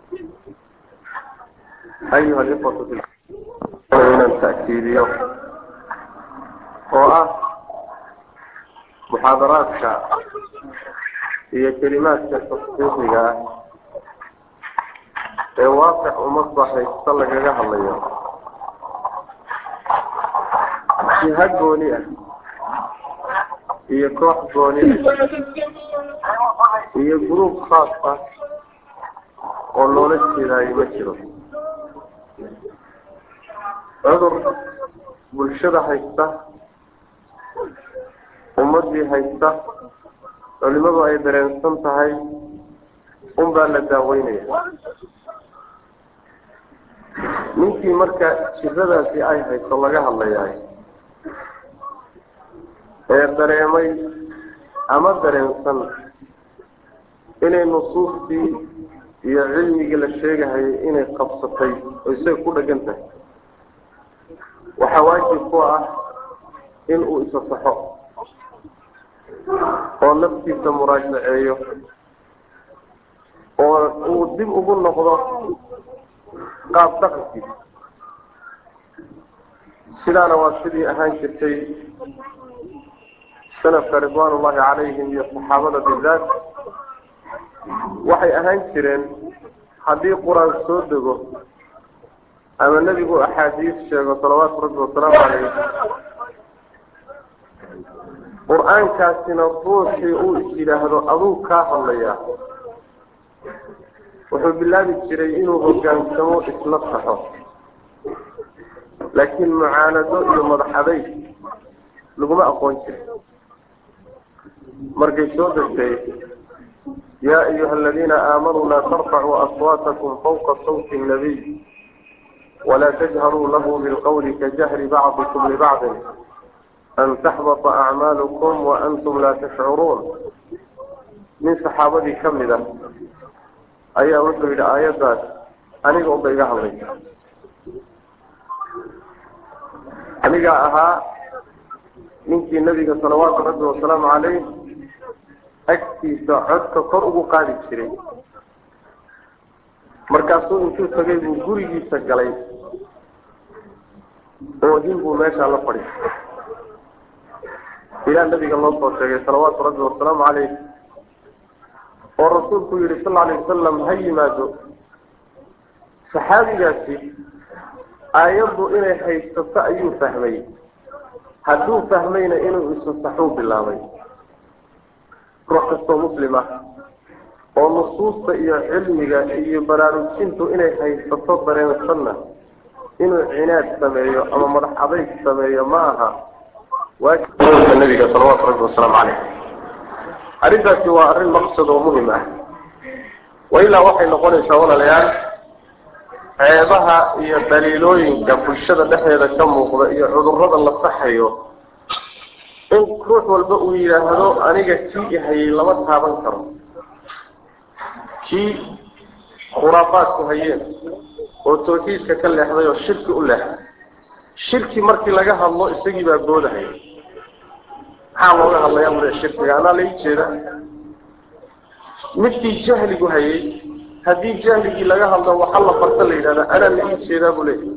Speaker 1: أيها الإخوة في من التأكيدية وآه محاضراتك هي كلمات تصديقية ee waaqic uma saxaysta lagaga hadlayo jiha gooni ah iyo koox gooni ah iyo gruub khaas ah oo loola jeedaayo ma jiro cudur bulshada haysta ummadii haysta culimadu ay dareensan tahay unbaa la daaweynaya ninkii marka jiradaasi ay hayso laga hadlayaay ee dareemay ama dareensan inay nusuustii iyo cilmigii la sheegahayay inay qabsatay oo isaga ku dhagan tahay waxaa waajib ku ah in uu isa saxo oo naftiisa muraajaceeyo oo uu dib ugu noqdo qaab dhaqankiisa sidaana waa sidii ahaan jirtay salafka ridwaan ullahi calayhim iyo saxaabada bidaat waxay ahaan jireen haddii qur-aan soo dego ama nebigu axaadiis sheego salawaatu rabbi wasalaamu calayh qur-aankaasina ruuxii uu is yidhaahdo aduu kaa hadlayaa wuxuu bilaabi jiray inuu hogaansamo isla saxo laakiin mucaanado iyo madax adayg laguma aqoon jirin markay soo degtay yaa ayuha aladiina aamanuu laa tarfacuu aswaatakum fawqa sawti nabiy walaa tajharuu lahu bilqawli kajahri bacdikum libacdin an taxbata acmaalukum waantum laa tashcuruun nin saxaabadii ka mid ah ayaa wuxuu yidhi aayaddaas aniga unba iga hadlaysa anigaa ahaa ninkii nabiga salawaatu rabbi wasalaamu calayh agtiisa codka kor ugu qaadi jiray markaasuu intuu tagay buu gurigiisa galay oohin buu meeshaa la fadhiistay ilaa nabiga loo soo sheegay salawaatu rabbi wasalaamu calayh oo rasuulku yihi sal alay wasalam ha yimaado saxaabigaasi aayaddu inay haysato ayuu fahmay hadduu fahmayna inuu isasaxuu bilaabay ruux kastoo muslim ah oo nusuusta iyo cilmiga iyo baraarujintu inay haysato dareensanna inuu cinaad sameeyo ama madax adayg sameeyo ma aha waajibka nabiga salawaatu rabbi wasalaamu caleyh arrintaasi waa arrin maqsad oo muhim ah wailaa waxay noqonaysaa walaalayaal ceebaha iyo daliilooyinka bulshada dhexdeeda ka muuqda iyo cudurrada la saxayo in ruux walba uu yidhaahdo aniga kii ihayay lama taaban karo kii khuraafaadku hayeen oo tawxiidka ka leexday oo shirki u leexday shirki markii laga hadlo isagii baa boodahaya maxaa looga hadlayaa bule shirkiga anaa la ii jeeda midkii jahligu hayay haddii jahligii laga hadlo waxa la barta la yidhahda anaa la ii jeedaa buu leeyahy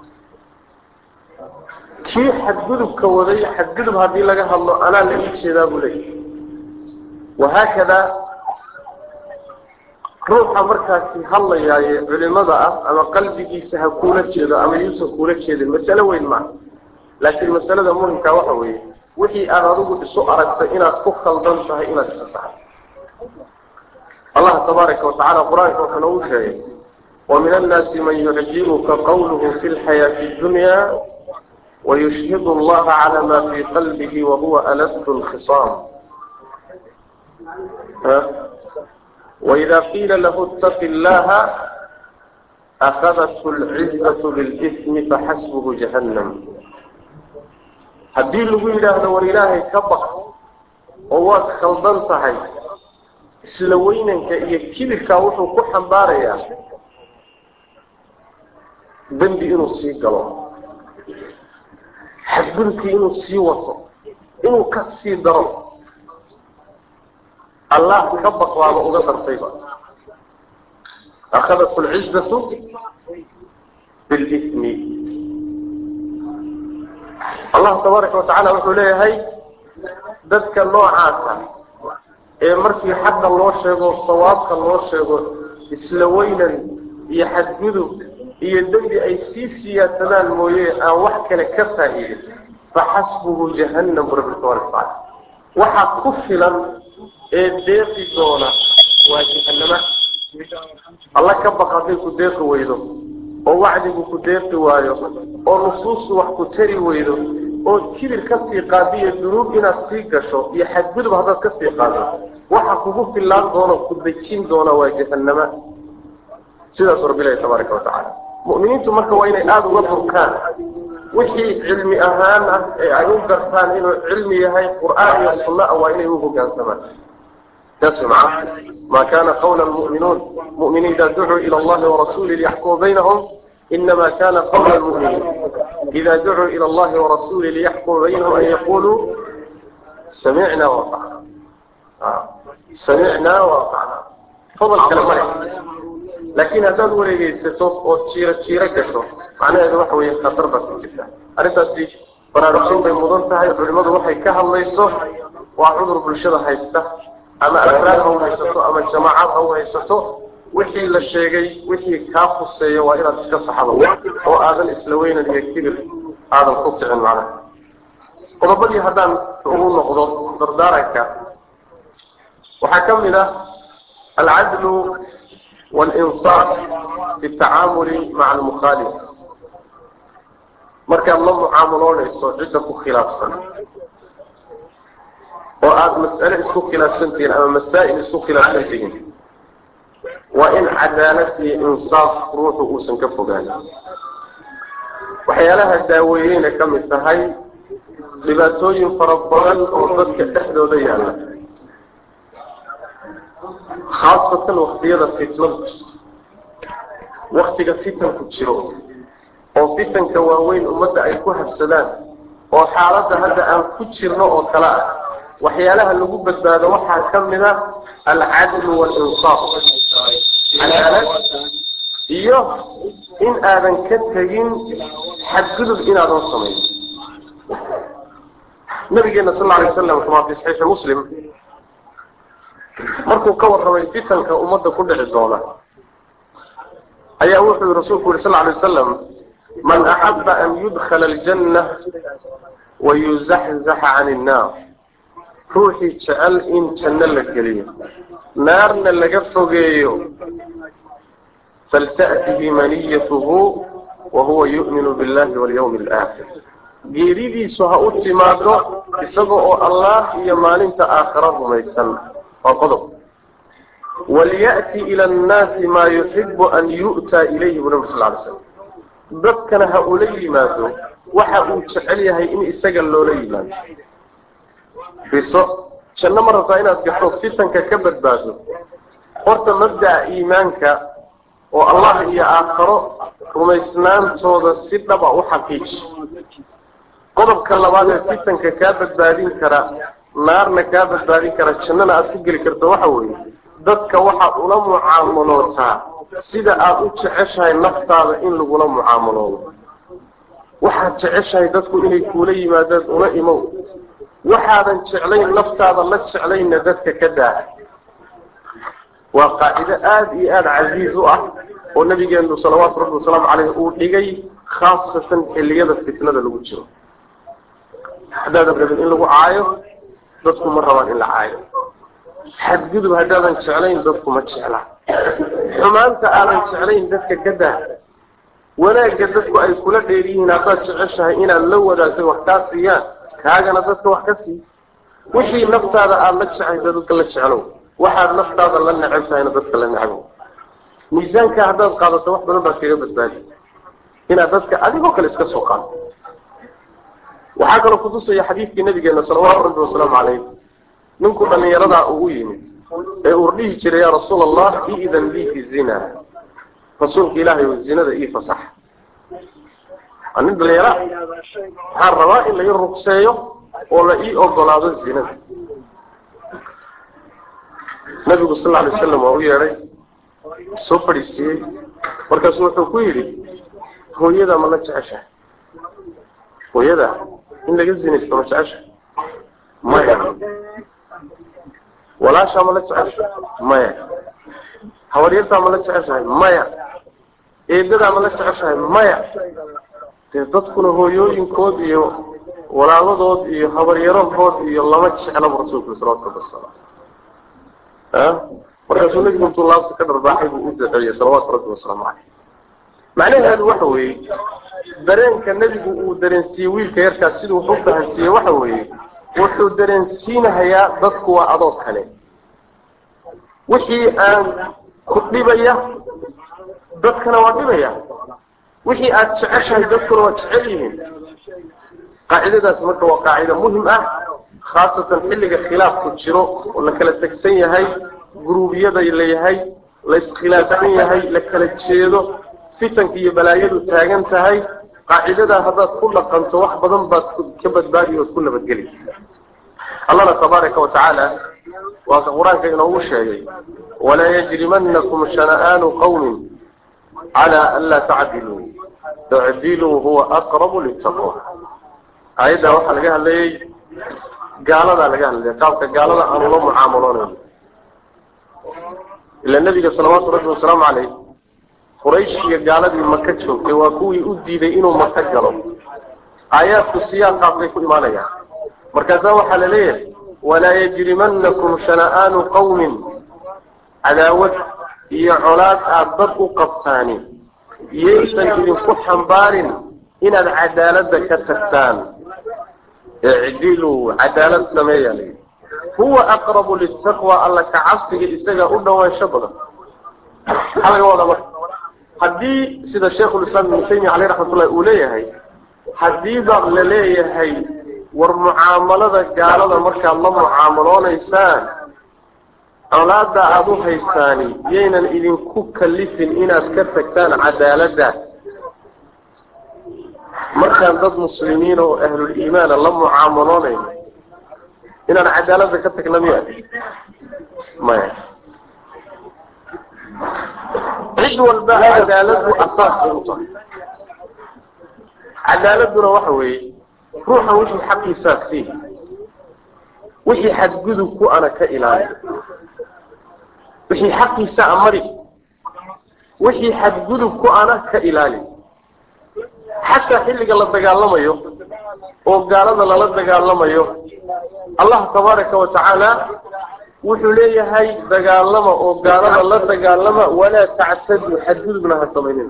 Speaker 1: kii xadgudubka waday xadgudub haddii laga hadlo anaa la ii jeedaa buu leeyahy wahaakada ruuxa markaasi hadlayaaye culimada ah ama qalbigiisa ha kuula jeedo ama yuusan kuula jeedin masalo weyn maaha laakiin masalada muhimka waxa weeye wixii aad adigu isu aragtay inaad ku khaldan tahay inaad isa saxdo allah tabaaraka watacala qur-aanka wuxuu noogu sheegay wamin annaasi man yucjibuka qawluhu fi lxayaati dunya wayushhidu allaha cala ma fii qalbihi wahuwa aladu lkhisaam وإذا قيل له اتق الله أخذته العزة بالإثم فحسبه جهنم haddii lagu yidhaahdo war ilaahay ka baq oo waad khaldan tahay isla weynanka iyo kibirkaa wuxuu ku xambaarayaa dembi inuu sii galo xadgudubkii inuu sii wato inuu ka sii daro allah ka baq baaba uga dartayba akhadat lcizatu bilismi allah tabaaraka watacala wuxuu leeyahay dadka noocaasa ee markii xaqa loo sheego sawaabka loo sheego isla weynan iyo xadgudub iyo dembi ay sii siyaasadaan mooye aan wax kale ka faa'iidin faxasbuhu jahannam bu rabbi tabaraka watacaala waxaa ku filan ee deeqi doona waa jahanama alla ka baq hadday ku deeqi weydo oo wacdigu ku deeqi waayo oo nusuustu wax ku tari weydo oo kibir ka sii qaadiyo dunuub inaad sii gasho iyo xadgudub haddaad ka sii qaado waxa kugu filaan doona ku dejin doona waa jahanama sidaasuu rabbi ilahi tabaaraka watacaala mu'miniintu marka waa inay aada uga durkaan wixii cilmi ahaan ah ee ay u gartaan inuu cilmi yahay qur'aan iyo sunna ah waa inay u hoggaansamaan تسمع ما كان قول المؤمنون مؤمنين إذا دعوا إلى الله ورسوله ليحكموا بينهم إنما كان قول المؤمنين إذا دعوا إلى الله ورسوله ليحكموا بينهم أن يقولوا سمعنا وأطعنا آه. سمعنا وأطعنا فضل كلام لكن هذا هو اللي يستطيع وتشير تشير كشف معناه هذا هو خطر بس جدا أردت baraarujin bay mudan tahay culimadu waxay ka hadlayso waa cudur bulshada haysta ama afraad ha u haysato ama jamaacad ha u haysato wixii la sheegay wixii kaa khuseeya waa inaad iska saxdo oo aadan isla weynan iyo kibir aadan ku kicin macnaha qodobadii haddaan ugu noqdo dardaaranka waxaa ka mid ah alcadlu walinsaaf fi tacaamuli maca almukhaalif markaad la mucaamaloonayso cidda ku khilaafsan oo aada mas'ale isku khilaafsan tihiin ama masaa'il isku khilaafsan tihiin waa in cadaalad iyo insaaf ruuxu uusan ka fogaan waxyaalaha daaweeyeyna ka mid tahay dhibaatooyin fara badan oo dadka dhexdooda yaalla khaasatan waktiyada fitnadu waktiga fitanku jiro oo fitanka waaweyn ummadda ay ku habsadaan oo xaaladda hadda aan ku jirno oo kale ah waxyaalaha lagu badbaado waxaa ka mid a alcadlu walinsaaf cadaalad iyo in aadan ka tegin xadgudub inaadan samayn nabigeena sal alay waslam kamaa fi saxiixi muslim markuu ka warramay fitanka ummadda ku dhici doona ayaa wuxuu yihi rasuulku yuri sal alay wasalam man axaba an yudkhala aljanna wayuzaxzaxa can innaar ruuxii jecel in janno la geliyo naarna laga fogeeyo falta'tihi maniyatuhu wahuwa yu'minu billahi walyawmi alaakhir geeridiisu ha u timaado isaga oo allah iyo maalinta aakhira rumaysan waa qodob walya'ti ila annaasi maa yuxibu an yu'taa ilayhi bu nabi sal lay slam dadkana ha ula yimaado waxa uu jecel yahay in isaga loola yimaado fiso janno ma rabtaa inaad gasho fitanka ka badbaado horta mabda'a iimaanka oo allah iyo aakharo rumaysnaantooda si dhaba u xaqiiji qodobka labaad ee fitanka kaa badbaadin kara naarna kaa badbaadin kara jannana aada ku geli karto waxa weeye dadka waxaad ula mucaamalootaa sida aada u jeceshahay naftaada in lagula mucaamaloodo waxaad jeceshahay dadku inay kuula yimaadaan una imow waxaadan jeclayn naftaada la jeclayna dadka ka daa waa qaacido aada iyo aada casiiz u ah oo nabigeenu salawaatu rabbi wasalaamu caleyh uu dhigay khaasatan xilliyada fitnada lagu jiro haddaadan rabin in lagu caayo dadku ma rabaan in la caayo xadgudub haddaadan jeclayn dadku ma jeclaa xumaanta aadan jeclayn dadka ka daa wanaagga dadku ay kula dheer yihiin haddaad jeceshahay inaad la wadaagtay wax kaa siiyaan kaagana dadka wax ka sii wixii naftaada aada la jecaysa dadka la jeclow waxaad naftaada la neceb tahayna dadka la necbow miisaanka haddaad qaadato wax badan baad kaga badbaadi inaad dadka adigoo kale iska soo qaado waxaa kaloo kutusaya xadiidkii nabigeena salawaatu rabbi wasalaamu caleyh ninku dhallinyaradaa ugu yimid ee uu dhihi jiray yaa rasuul allah iidan lii fi zina rasuulka ilaahay oo zinada ii fasax waa nin dhalinyara waxaan rabaa in la ii rugseeyo oo la ii ogolaado zinada nabigu sal alay wasalam waa u yeedhay soo fadhiisiiyey markaasu wuxuu ku yidhi hooyadaa ma la jeceshahay hooyadaa in laga zinaysto ma jeceshahay maya walaashaa ma la jeceshahay maya habaryartaa ma la jeceshahay maya eedadaa ma la jeceshahay maya dee dadkuna hooyooyinkood iyo walaaladood iyo habaryarahood iyo lama jeclaba rasuulku salawatu rabbi wasalam markaasuu nabigu intuu laabta ka dharbaaxay buu u duceeyey salawaatu rabbi wasalaamu caleyh macnaheedu waxa weeye dareenka nebigu uu dareensiiyey wiilka yarkaas siduu wax u fahansiiyey waxa weeye wuxuu dareensiinahayaa dadku waa adoo kale wixii aan ku dhibaya dadkana waa dhibaya wixii aada jeceshahay dadkuna waa jecel yihiin qaacidadaas marka waa qaacido muhim ah khaasatan xilliga khilaafku jiro oo la kala tegsan yahay guruubyada layahay la iskhilaafsan yahay la kala jeedo fitanka iyo balaayadu taagan tahay qaacidadaa haddaad ku dhaqanto wax badan baad ka badbaadi ood ku nabadgeli allahna tabaaraka wa tacaala waa ka qur-aanka inoogu sheegay walaa yajrimanakum shana'aanu qawmin calaa an laa tacdiluu icdiluu huwa aqrabu litaqwa aayaddaa waxaa laga hadlayay gaaladaa laga hadlaya qaabka gaalada aan ula mucaamaloonayn ila nabiga salawaatu rabbi wasalaamu caleyh quraysh iyo gaaladii maka joogtay waa kuwii u diiday inuu maka galo aayaadku siyaaqaasay ku imaanayaan markaasaa waxaa la leeyahay walaa yajrimanakum shana'aanu qawmin cadaawad iyo colaad aada dad u qabtaani yaysan idinku xambaarin inaad cadaaladda ka tagtaan icdiluu cadaalad sameeya layidhi huwa aqrabu litaqwa alla ka cabsiga isaga u dhawaansho badan maxaa laga wadaa marka haddii sida sheikhulislaam ibnu taymiya caleyh raxmatullahi uu leeyahay haddii baa la leeyahay war mucaamalada gaalada markaad la mucaamaloonaysaan colaada aada u haysaani yaynan idinku kalifin inaad ka tagtaan cadaaladda markaan dad muslimiin oo ahlul-iimaana la mucaamaloonayno inaan cadaaladda ka tagna miya maya cid walba cadaaladdu asaas bay u tahay cadaaladduna waxa weeye ruuxan wixii xaqiisaa sii wixii xadgudub ku ana ka ilaali wixii xaqiisa amari wixii xadgudub ku ana ka ilaali xataa xilliga la dagaalamayo oo gaalada lala dagaalamayo allah tabaaraka wa tacaala wuxuu leeyahay dagaalama oo gaalada la dagaalama walaa tactaduu xadgudubna ha samaynin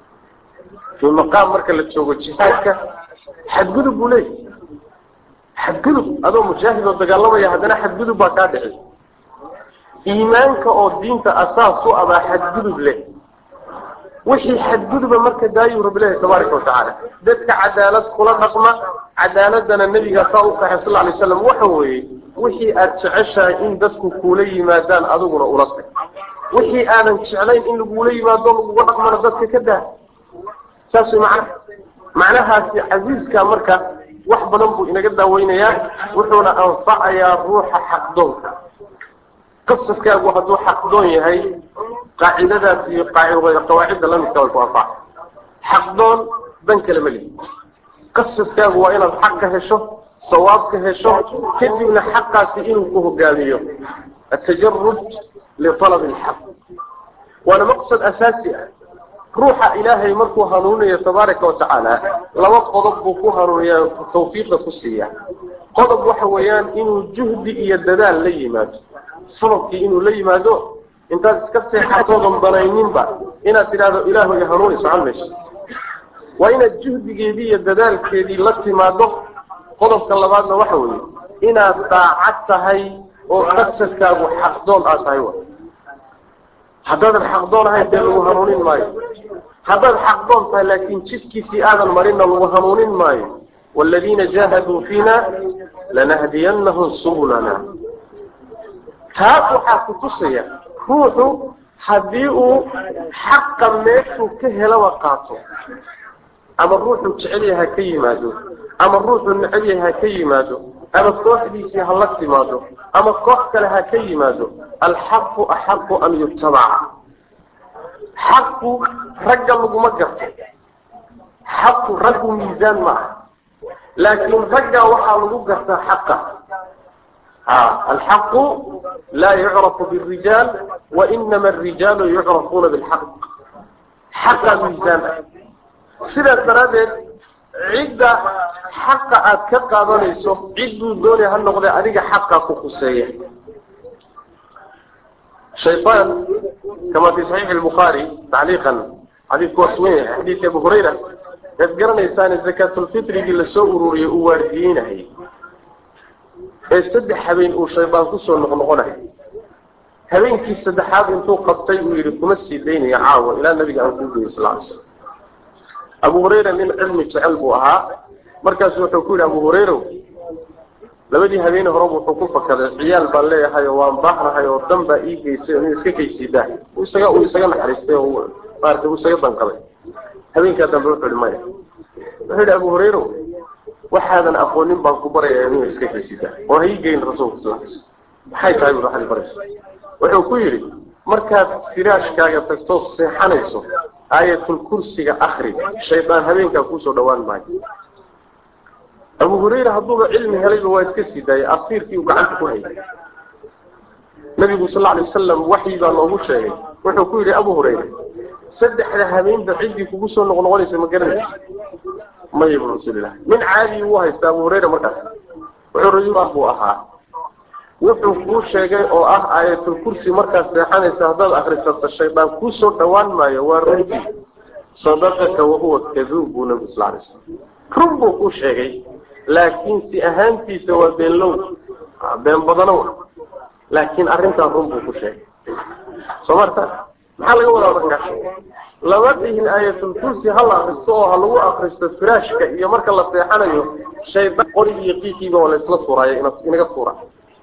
Speaker 1: fii maqaam marka la joogo jihaadka xadgudub buu leeyahay xadgudub adoo mujaahid oo dagaalamaya haddana xadgudub baa kaa dhici iimaanka oo diinta asaas u abaa xadgudub leh wixii xadguduba marka daayuu rabbilahi tabaaraka watacaala dadka cadaalad kula dhaqma cadaaladana nebiga saa u qaxay sal alay slam waxa weeye wixii aada jeceshahay in dadku kuula yimaadaan adiguna ula tag wixii aadan jeclayn in lagula yimaado laguga dhaqmana dadka ka daa saas way macnaha macnahaasi casiiska marka wax badan buu inaga daaweynayaa wuxuuna anfacayaa ruuxa xaqdoonka qasadkaagu hadduu xaqdoon yahay qaacidadaas iyo qawaacidda lamidka way ku anfaca xaqdoon dan kale ma lihi qasadkaagu waa inaad xaq ka hesho sawaab ka hesho kadibna xaqaasi inuu ku hogaamiyo atajarud lialab alxaq waana maqsad asaasi ah ruuxa ilaahay markuu hanuuninayo tabaaraka watacaala laba qodob buu ku hanuuniya tawfiiqda ku siiya qodob waxa weeyaan inuu juhdi iyo dadaal la yimaado sababkii inuu la yimaado intaad iska seexatoodan banayninba inaad tidhahdo ilaahu i hanuuni socon mayso waa inaad juhdigeedii iyo dadaalkeedii la timaado qodobka labaadna waxa weeye inaad daacad tahay oo qasadkaagu xaqdoon aad tahay wa haddaadan xaqdoon ahayn dee lagu hanuunin maayo haddaad xaqdoon tahay laakiin jidkiisii aadan marinna lagu hanuunin maayo waaladiina jaahaduu fiina lanahdiyanahum subulana taas waxaa ku tusaya ruuxu haddii uu xaqa meeshuu ka helaba qaato ama ruuxuu jecel yahay ha ka yimaado ama ruuxuu neceb yahay ha ka yimaado ama kooxdiisii ha la timaado ama koox kale ha ka yimaado alxaqu axaqu an yutabaca xaqu ragga laguma garto xaqu raggu miisaan ma aha laakiin ragga waxaa lagu gartaa xaqa الحق لا يعرف بالرجال وإنما الرجال يعرفون بالحق حق ميزان سيدة درادة عدة حق أتكقى ظنيسو عدو دوني هالنقضي عليك حق كخصية شيطان كما في صحيح البخاري تعليقا حديث كوسوين حديث أبو هريرة يذكرنا إنسان الزكاة الفطر اللي سوروا يواردينه ee saddex habeen uu shaydaan kusoo noqnoqonayo habeenkii saddexaad intuu qabtay uu yidhi kuma sii daynayo caawa ilaa nabiga aan kuu geeyey sal ly slam abu hurayra nin cilmi jecel buu ahaa markaasu wuxuu ku yidhi abu hurayrow labadii habeene horeba wuxuu ku fakaday ciyaal baan leeyahay oo waan baahnahay oo dan baa ii geysay oo nin iska kaysiidaa isaga uu isaga naxariistay oo maarata uu isaga danqaday habeenkaa dambe wuxuu yihi maya wuxuu yidhi abu hurayrow waxaadan aqoonin baan ku barayaa inuu iska kaysida oo ha ii geyn rasuulka sal maxay tahay buu waxaad baraysa wuxuu ku yidhi markaad firaashkaaga tagtood seexanayso aayatul kursiga akri shaydaan habeenkaa kuusoo dhawaan maayo abu hurayra hadduuba cilmi helayba waa iska sii daayay asiirkii uu gacanta ku hayay nabigu sal alay wasalam waxyi baa noogu sheegay wuxuu ku yidhi abu hurayra saddexda habeenba ciddii kugu soo noqnoqonaysa ma garanaysa maya bu rasuulilah min caadi uu haysta abu hurayra markaas wuxuu rajul buu ahaa wuxuu kuu sheegay oo ah aayatul kursi markaad seexanaysa haddaad akrisato shaydaan kuusoo dhawaan maayo waa runtii sadaqaka wahuwa kaduub buu nabigu sal alay slam run buu kuu sheegay laakiin si ahaantiisa waa beenlow been badano laakiin arrintaa run buu ku sheegay soo marta maxaa laga wadaa markaa lama dhihin aayatul kursi ha la akristo oo ha lagu akristo firaashka iyo marka la seexanayo shaydaan qori iyo qiiqiiba waa laysla tuuraayo ina inaga tuura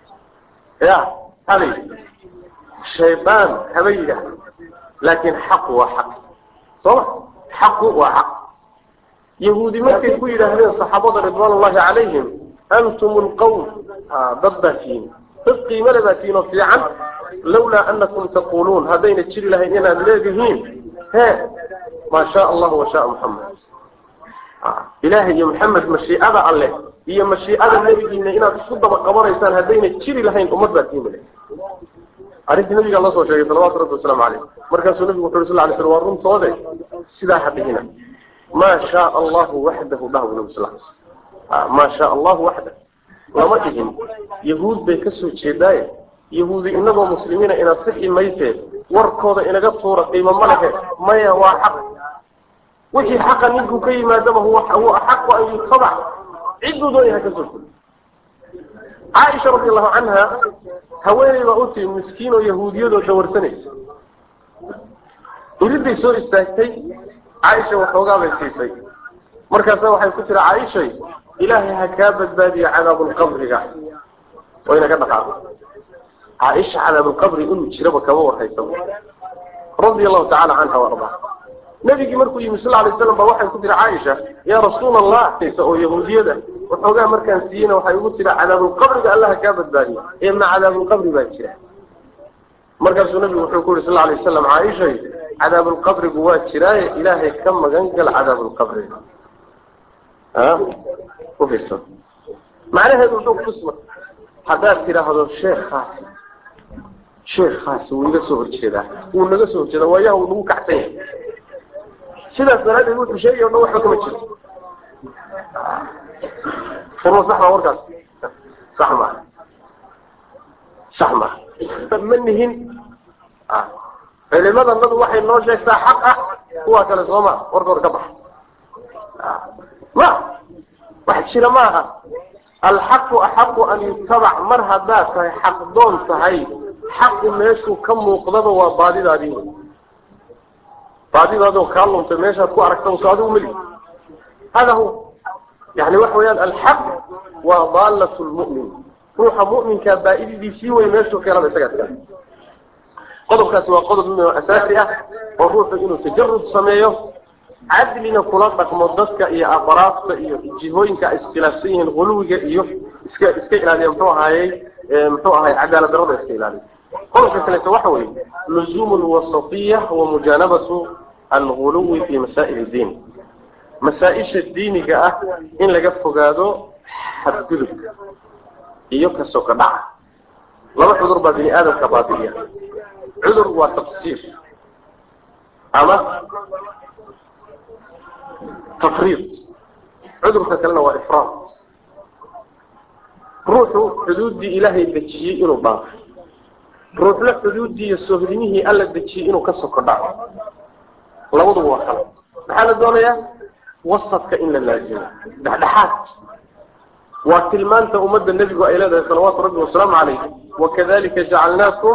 Speaker 1: ya halay shaydaan haba yidhaah laakiin xaqu waa xaq sooma xaqu waa xaq yahuudi markay ku yidhaahdeen saxaabada ridwaan ullahi calayhim antum lqawm dad baa tihiin dad qiimale baa tihiin oo fiican lawlaa anakum taquluun haddayna jiri lahayn inaad leedihiin he maa shaa allahu washaa muxamed ilaahay iyo maxamed mashiicada alleh iyo mashiicada nebigiina inaad isku daba qabanaysaan haddayna jiri lahayn ummad baa tiimile arrintii nabigaa la soo sheegay salawatu rabbi wasalaamu caleyh markaasuu nabigu wuxu uri sal lay slam waa runtoode sidaa ha dhihina maa shaa allahu waxdahu dhah bu nabi sal l maa sha allahu waxda lama dhihin yahuud bay kasoo jeedaaye yahuudi inagoo muslimiina inaad sixi maysee warkooda inaga tuura qiimo ma lehe maya waa xaq wixii xaqa ninkuu ka yimaadaba huwa huwa axaqu an yutabac cidduu doonaya ha kasoo fuli caaisha radi allahu canha haweeney baa u timi miskiin oo yahuudiyadoo dawarsanaysa iriday soo istaagtay caaisha waxoogaa bay siisay markaasa waxay ku tiri caaishay ilaahay ha kaa badbaadiyo cadaabulqabriga wayna ka dhaqaaqo caaisha cadaabulqabri inuu jiraba kama warhaysa radia allahu tacala canha waardaa nabigii markuu yimi sal lay slam ba waxay ku tiri caaisha yaa rasuul allah oo yahuudiyada waxoogaa markaan siiyeyna waxay ugu tiri cadaabulqabriga allah ha kaa badbaadiyo ee ma cadaabulqabri baa jira markaasuu nabigu wuxuu ku yuri sal lay wasalam caaishay cadaabulqabrigu waa jiraaye ilaahay ka magan gal cadaabulqabriga ufiirso macnaheedu wuxuu kutusma haddaad tidhaahdo sheekhaasi sheekhaasi wuu iga soo horjeedaa wuu naga soo horjeedaa waayaha wuu nagu kacsan yahay sidaas daraaddeed wuxuu sheegay o dhan waxba kama jiro furma sax maa warkaas sax maa sax maa ma nihin culimadanadu waxay noo sheegtaa xaq ah kuwaa kale sooma warka hor ka baxa ma wax jira maaha alxaqu axaqu an yutabac mar haddaad tahay xaq doon tahay xaqu meeshuu ka muuqdaba waa baadidaadii wey baadidaadoo kaa luntay meeshaad ku aragta so adigu meli hada huwa yani waxa weeyaan alxaq waa daalat lmu'min ruuxa mu'minkaa baa-ididiisii wey meeshuu keenaba isagaa taga qodobkaasi waa qodob min oo asaasi ah oo ruuxu inuu tajarud sameeyo cadlina kula dhaqmo dadka iyo afaraadta iyo jihooyinka ay iskhilaafsan yihiin huluwiga iyo iska iska ilaaliya muxuu ahaayey muxuu ahay cadaalad darada iska ilaaliya qodobka kaleeto waxa weeye luzumu lwasatiya wa mujaanabatu alguluwi fi masaa'il diin masaa-isha diiniga ah in laga fogaado xadgudubka iyo kasoka dhaca laba cudur baa bini aadamka baabi'iya cudur waa tafsiir ama tafriid cudurka kalena waa ifraad ruuxu xuduuddii ilaahay dejiyey inuu dhaafo ruuxna xuduuddii iyo soohdimihii alla dejiyey inuu ka soko dhaco labaduba waa kala maxaa la doonayaa wasadka in la laazimo dhexdhexaad waa tilmaanta ummadda nebigu ay leedahay salawaatu rabbi wasalaamu calayh wakadalika jacalnaakum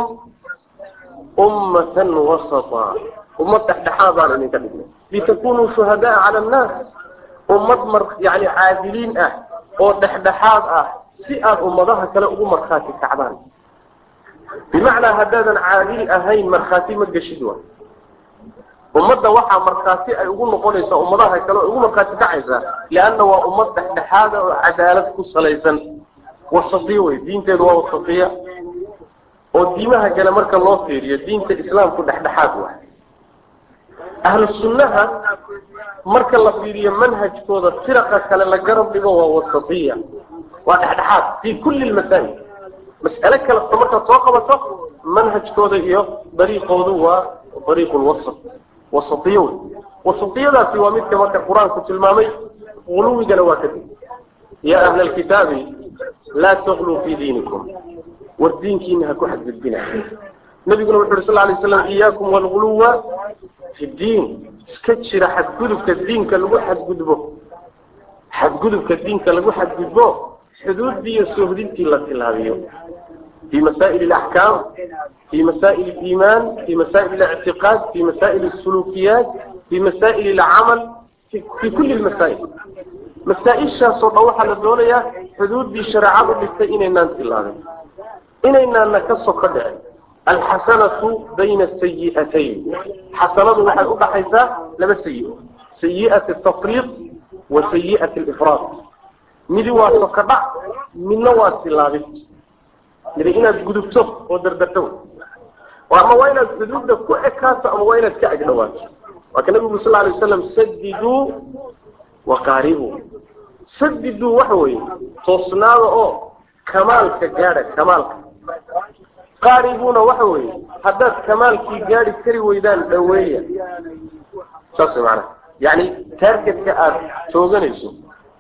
Speaker 1: ummatan wasata ummad dhexdhexaad baan idinka dhignay litakunuu shuhadaa cala annaas ummad mar yani caadiliin ah oo dhexdhexaad ah si aad ummadaha kale ugu markhaati kacdaan bimacnaa haddaadan caadil ahayn markhaati ma geshid wa ummadda waxaa markhaati ay ugu noqonaysaa ummadaha kale oo ugu markhaati kacaysaa lianna waa ummad dhexdhexaada oo cadaalad ku salaysan wasatiya wey diinteedu waa wasatiya oo diimaha kale marka loo fiiriyo diinta islaamku dhexdhexaad waay ahlu sunnaha marka la fiiriyo manhajkooda firaqa kale la garab dhigo waa wasatiya waa dhexdhexaad fii kulli lmasaa'il mas'ale kalesta markaad soo qabato manhajkooda iyo dariiqoodu waa dariiqu lwasat wasatiya wey wasatiyadaasi waa midka marka qur-aanku tilmaamay guluwigana waa kadib yaa ahla alkitaabi laa tagluu fii diinikum war diinkiina ha ku xadgudbina nabiguna wuxu uri sal lay slam iyaakum walguluwa fi diin iska jira xadgudubka diinka lagu xadgudbo xadgudubka diinka lagu xadgudbo xuduuddii iyo soohdintii la tilaabiyo في مسائل الأحكام في مسائل الإيمان في مسائل الاعتقاد في مسائل السلوكيات في مسائل العمل في, في كل المسائل مسائل شاسو روحة للدولة حدود دي شرعات اللي إننا انتلاغي إننا نكسو قدع الحسنة بين السيئتين حسنة واحد أبا حيثا لما سيئة سيئة التفريط وسيئة الإفراط مدي واسو قدع من نواسي لاغي mid inaad gudubto oo dardarto ama waa inaad xuduudda ku ekaato ama waa inaad ka agdhawaato waa ka nabigu sal alay wasalam sadiduu waqaaribuu sadiduu waxa weeye toosnaada oo kamaalka gaadha kamaalka qaaribuuna waxa weeye haddaad kamaalkii gaadhi kari weydaan dhaweeya saas way macanaha yacni taargetka aada tooganayso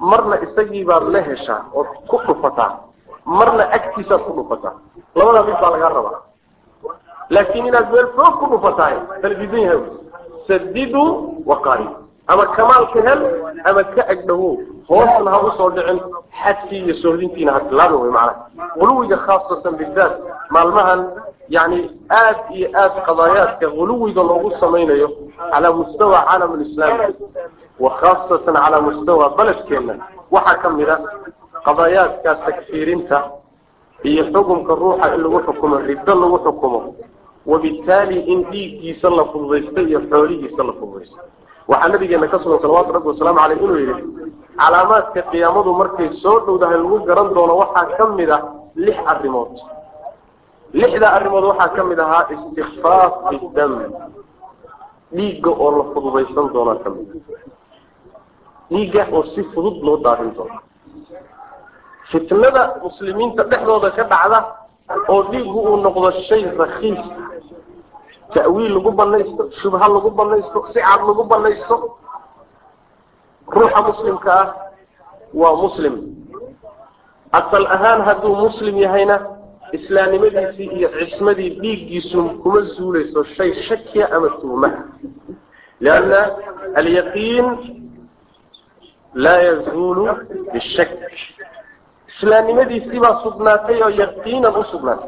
Speaker 1: marna isagii baad la heshaa ood ku dhufataa marna agtiisaad ku dhufataa labadaa mid baa lagaa rabaa laakiin inaad meel foog ku dhufatahay talbiisan yahay sadidu waqaari ama kamaalka hel ama ka agdhawow hoosna ha usoo dhicin xadkii iyo sohdintiina ha tilaabin wey macnaha guluwiga khaasatan bidaat maalmahan yani aad iyo aad qadaayaadka guluwiga loogu samaynayo calaa mustawa caalam lislaami wa khaasatan calaa mustawa beledkeena waxaa ka mid a qadaayaadka takfiirinta iyo xukumka ruuxa in lagu xukumo riddo lagu xukumo wabittaali in dhiiggiisa la fududaysto iyo xoolihiisa la fududaysto waxaa nabigeena ka sugan salawatu rabbi wasalaamu caleyh inuu yidhi calaamaadka qiyaamadu markay soo dhowdahay lagu garan doono waxaa ka mid ah lix arrimood lixda arrimood waxaa ka mid ahaa istikfaaf bidam dhiigga oo la fududaysan doonaa ka mid dhiigga oo si fudud loo daadin doono fitnada muslimiinta dhexdooda ka dhacda oo dhiiggu uu noqdo shay rakiis ta'wiil lagu banaysto shubha lagu banaysto si cad lagu banaysto ruuxa muslimka ah waa muslim asal ahaan hadduu muslim yahayna islaamnimadiisii iyo cismadii dhiiggiisu kuma zuulayso shay shakiya ama tuhmaha lianna alyaqiin laa yazuulu bishak islaamnimadiisii baa sugnaatay oo yaqiinan u sugnaatay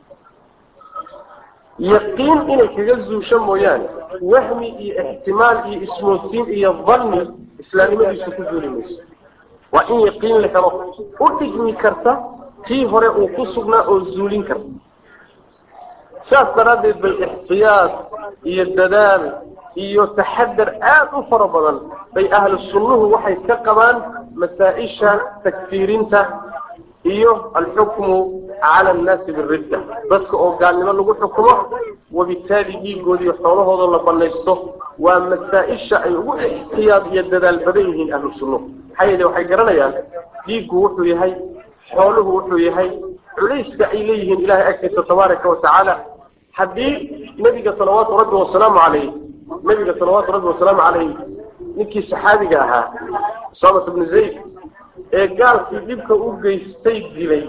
Speaker 1: yaqiin inay kaga zuusho mooyaane wahmi iyo ixtimaal iyo ismoodsiin iyo danni islaamnimadiisu ku zuuli mayso waa in yaqiin la helo u dhigmi karta tii hore uu ku sugnaa oo zuulin karta saas daraaddeed bay ixtiyaad iyo dadaal iyo taxadar aada u fara badan bay ahlu sunnuhu waxay ka qabaan masaa-isha takfiirinta iyo alxukmu cala annaasi biridda dadka oo gaalnimo lagu xukumo wabittaali dhiigoodiiyo xoolahooda la banaysto waa masaa-isha ay ugu ixtiyaad iyo dadaal badan yihiin ahlu sunnuhu maxaa yeele waxay garanayaan dhiiggu wuxuu yahay xooluhu wuxuu yahay culayska ay leeyihiin ilahay agtiisa tabaaraka watacaala haddii nebiga salawaatu rabbi wasalaamu caleyh nebiga salawaatu rabbi wasalaamu caleyh ninkii saxaabiga ahaa usaamata bnu zayd ee gaalkii dhibka u geystay dilay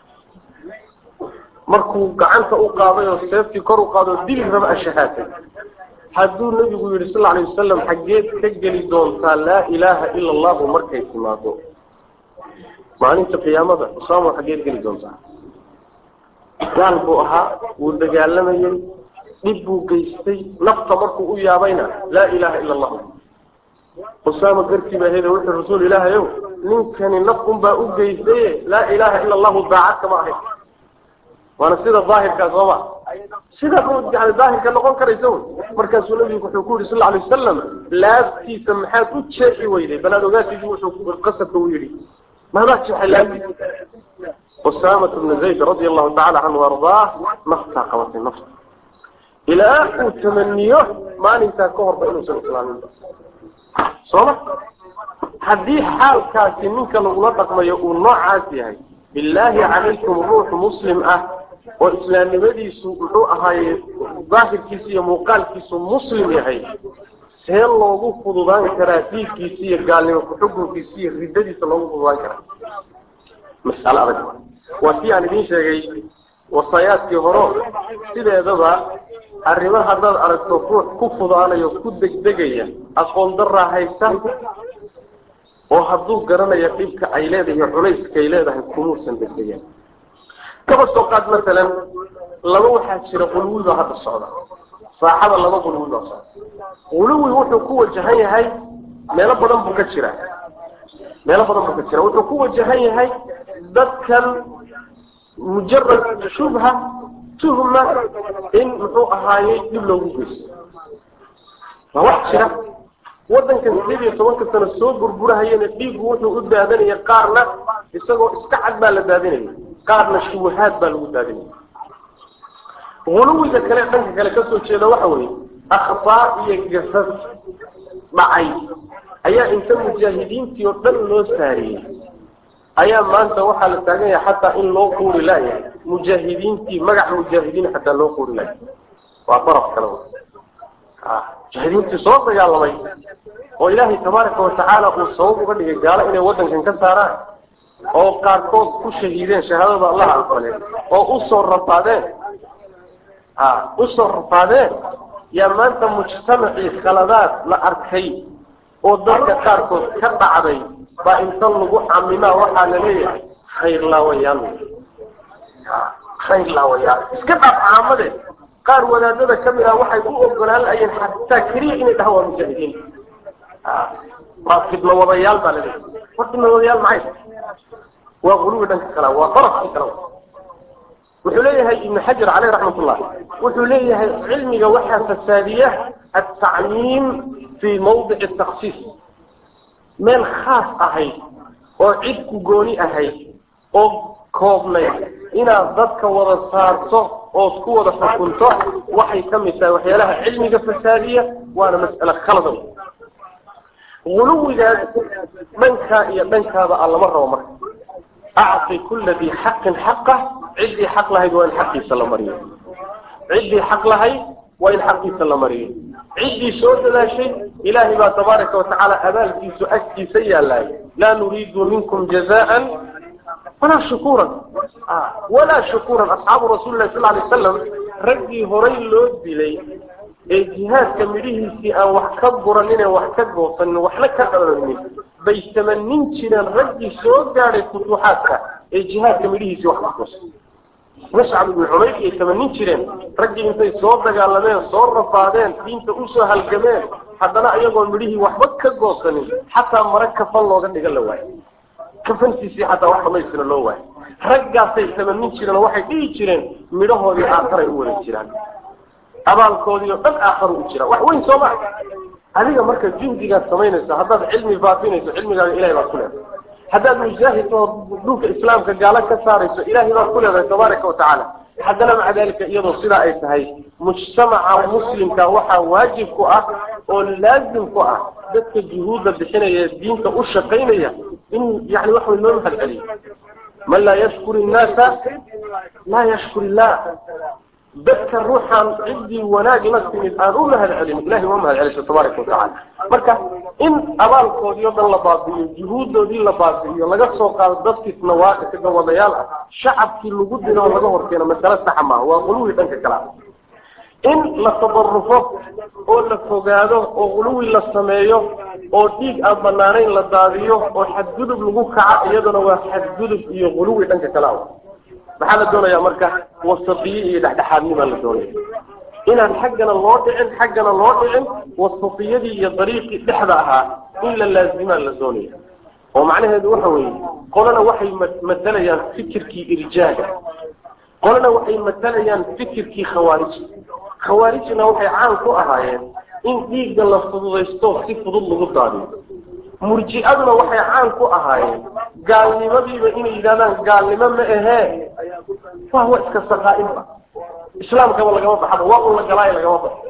Speaker 1: markuu gacanta u qaaday oo seeftii kor u qaado dili raba ashahaatay hadduu nebigu yidhi sal alay wasalam xaggeed ka geli doontaa laa ilaaha ila allahu markay timaado maalinta qiyaamada usaamo xaggeed geli doontaa gaal buu ahaa wuu dagaalamayay dhib buu geystay nafta markuu u yaabayna laa ilaaha ila allah usaama gartii baa heda wuxuu rasuul ilaahayow ninkani naf unbaa u geystaye laa ilaaha ila allahu daacad kama ahayn waana sida daahirkaa sooma sida yani daahirka noqon karaysa wy markaasuu nabigu wuxuu ku yihi sal alay wasalam laabtiisa maxaad u jeexi weyday balaad ogaatigi wuxuu qasabka u yidhi maadaa jeexay laabtiisa usaamata bnu zayd radia allahu tacala canhu ardaah naftaa qabatay nafta ilaa uu tamaniyo maalintaa ka horba inuusan islaamin sooma haddii xaalkaasi ninka lagula dhaqmayo uu noocaas yahay billaahi calaykum ruux muslim ah oo islaamnimadiisu muxuu ahaaye daahirkiisu iyo muuqaalkiisu muslim yahay see loogu fududaan karaa dhiiggiisa iyo gaalnimo ku-xukunkiisa iyo riddadiisa loogu fududaan karaa mas'alo adag waa si aan idiin sheegay wasaayaadkii horo sideedaba arrimo haddaad aragto ruux ku fudaanayo ku degdegaya aqoon daraa haysa oo hadduu garanayo dhibka ay leedahay culayskay leedahay kumuusan degdegan kaba soo qaad masalan laba waxaa jira qulwi baa hadda socda saaxada laba qulwi baa socda quluwi wuxuu ku wajahan yahay meelo badan buu ka jira meelo badan buu ka jira wuxuu ku wajahan yahay dadkan mujarad shubha tuhma in muxuu ahaayey dhib loogu geysto waa wax jira waddankan sideed iyo tobanka sano soo burburahayana dhiiggu wuxuu u daadanaya qaarna isagoo iska cad baa la daadinaya qaarna shubahaad baa lagu daadinaya huluwiga kale dhanka kale kasoo jeeda waxa weeye akhtaa iyo gafaf dhacay ayaa inta mujaahidiintii oo dhan loo saariyey ayaa maanta waxaa la taagan yahay xataa in loo quuri laayahay mujaahidiintii magaca mujaahidiin xataa loo quuri laayahay waa daraf kale mujaahidiintii soo dagaalamay oo ilaahay tabaaraka watacaala uu sabab uga dhigay gaalo inay waddankan ka saaraan oo qaarkood ku shahiideen shahaadada allaha aqbaleen oo usoo rafaadeen a usoo rafaadeen yaa maanta mujtamacii khaladaad la arkay oo dadka qaarkood ka dhacday baa inta lagu camimaa waxaa la leeyahay khayr laawayaal khayr laawayaal iska dhaaf caamade qaar wadaadada ka mid ah waxay u ogolaan laayeen xataa keliya inay dhahaan waa mujaahidiin waa fidno wadayaal baa la leeyahay war fidno wadayaal maxay waa guluwi dhanka kala waa darafkii kala wuxuu leeyahay ibn xajar caleyh raxmat ullah wuxuu leeyahay cilmiga waxaa fasaadiya altacmiim fii mawdici taksiis meel khaas ahayd oo cid ku gooni ahayd oo koobnayd inaad dadka wada saarto ood ku wada xukunto waxay ka mid tahay waxyaalaha cilmiga fasaadiya waana mas'ale khalada guluwigaas dhankaa iyo dhankaaba a lama rabo marka acti kula dii xaqin xaqah ciddii xaq lahayd waa in xaqiisa la mariyo ciddii xaq lahayd waa in xaqiisa la mariyo ciddii soo dadaashay ilaahay baa tabaaraka watacaala abaalkiisu agtiisa yaalaay laa nuriidu minkum jazaan walaa shukuuran walaa shukuuran asxaabu rasuuli lahi sal lay wasalam raggii horay loo dilay ee jihaadka midhihiisii aan wax ka buranin wax ka goosanin waxna ka dhalanin bay tamanin jireen raggii soo gaadhay futuuxaadka ee jihaadka midhihiisii wax ka goosan muscab ibnu cumayr iyay tamanin jireen raggii intay soo dagaalameen soo rafaadeen diinta usoo halgameen haddana iyagoo midhihii waxba ka goosanin xataa mare kafan looga dhigan la waayo kafantiisii xataa wax dhamaystira loo waayo raggaasay tamanin jireen oo waxay dhihi jireen midhahoodii aakharay u wada jiraan abaalkoodii oo dhan aakharu u jira wax weyn soo maa adiga marka juhdigaad samaynayso haddaad cilmi faafinayso cilmigaaga ilahay baad ku leedahay haddaad mujaahid oo dhulka islaamka gaalo ka saarayso ilahay baad ku leedahay tabaaraka watacaala haddana maca dalika iyadoo sidaa ay tahay mujtamaca muslimka waxaa waajib ku ah oo laazim ku ah dadka juhuudda bixinaya ee diinta u shaqaynaya in yani wax way loo mahad celiyo man laa yashkur innaasa laa yashkur illah dadka ruuxaan ciddii wanaag la timid aan u mahad celin ilahay waa mahad celiso tabaaraka watacala marka in abaalkoodii o dhan la baabi'iyo juhuuddoodii la baabi'iyo laga soo qaado dadkii nawaaqiga wadayaal ah shacabkii lagu dilo oo laga horkeeno masale saxa maaha waa quluwi dhanka kale ah in la tabarufo oo la fogaado oo quluwi la sameeyo oo dhiig aan banaanayn la daadiyo oo xadgudub lagu kaca iyaduna waa xadgudub iyo quluwi dhanka kale ah maxaa la doonayaa marka wasaqiye iyo dhexdhexaadnimaa la doonaya inaan xaggana loo dhicin xaggana loo dhicin wasaqiyadii iyo dariiqii dhexda ahaa in la laazimaa la doonaya oo macnaheedu waxa weeye qolana waxay matalayaan fikirkii irjaaga qolana waxay matalayaan fikirkii khawaarij khawaarijna waxay caan ku ahaayeen in dhiigga la fududaysto si fudud lagu daadiyo murji'aduna waxay caan ku ahaayeen gaalnimadiiba inay yidhahdaan gaalnimo ma ahee waa wa iska saqaa'inba islaamkaba lagama baxaba waa un la galaayo lagama baxo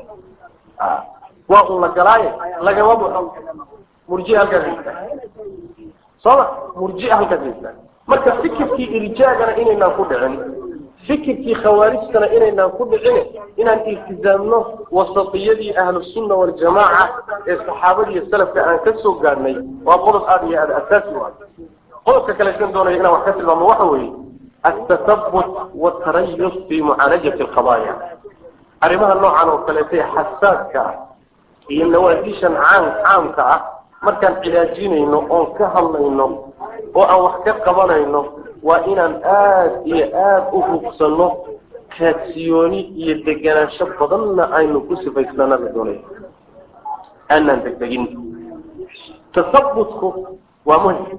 Speaker 1: waa un la galaayo lagama baxo murjia halkaas haystaa sooma murjia halkaas haystaa marka fikirkii irjaagana inaynaan ku dhicin fikirkii khawaarijtana inaynaan ku dhicin inaan iltizaamno wasatiyadii ahlusunna waljamaaca ee saxaabada iyo salafka aan ka soo gaadhnay waa qodob aada iyo aada asaasi u ah qodobka kalesan doonaya inaan wax ka tilmaamo waxa weeye altatabut waltarayus fi mucaalajati alqadaaya arrimaha noocan oo kaleeta xasaaska ah iyo nawaadishan caan caamka ah markaan cilaajinayno oon ka hadlayno oo aan wax ka qabanayno waa inaan aada iyo aada u hubsanno kaadsiyooni iyo deganaansho badanna aynu ku sifaysnana la doonayo aanaan degdegin tasabutku waa muhim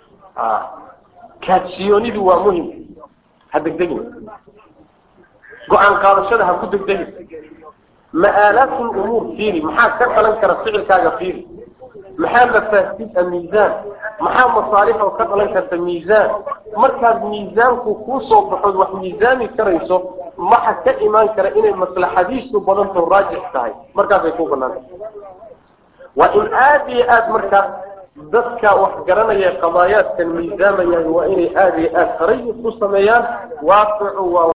Speaker 1: kaadsiyoonidu waa muhim ha degdegin go-aan qaadashada ha ku degdegin ma'aalaat lumuur fiiri maxaa ka dhalan kara ficilkaaga fiiri maxaa mafaasida miisaan maxaa masaalix oo ka dhalan karta miisaan markaad miisaanku kuu soo baxood wax miisaami karayso maxa ka imaan kara inay maslaxadiisu badanto raajix tahay markaasay ku banaanta waa in aada iyo aada markaas dadka wax garanaya qadaayaadkan miisaamayaan waa inay aada iyo aada tarayus ku sameeyaan waaqicu waa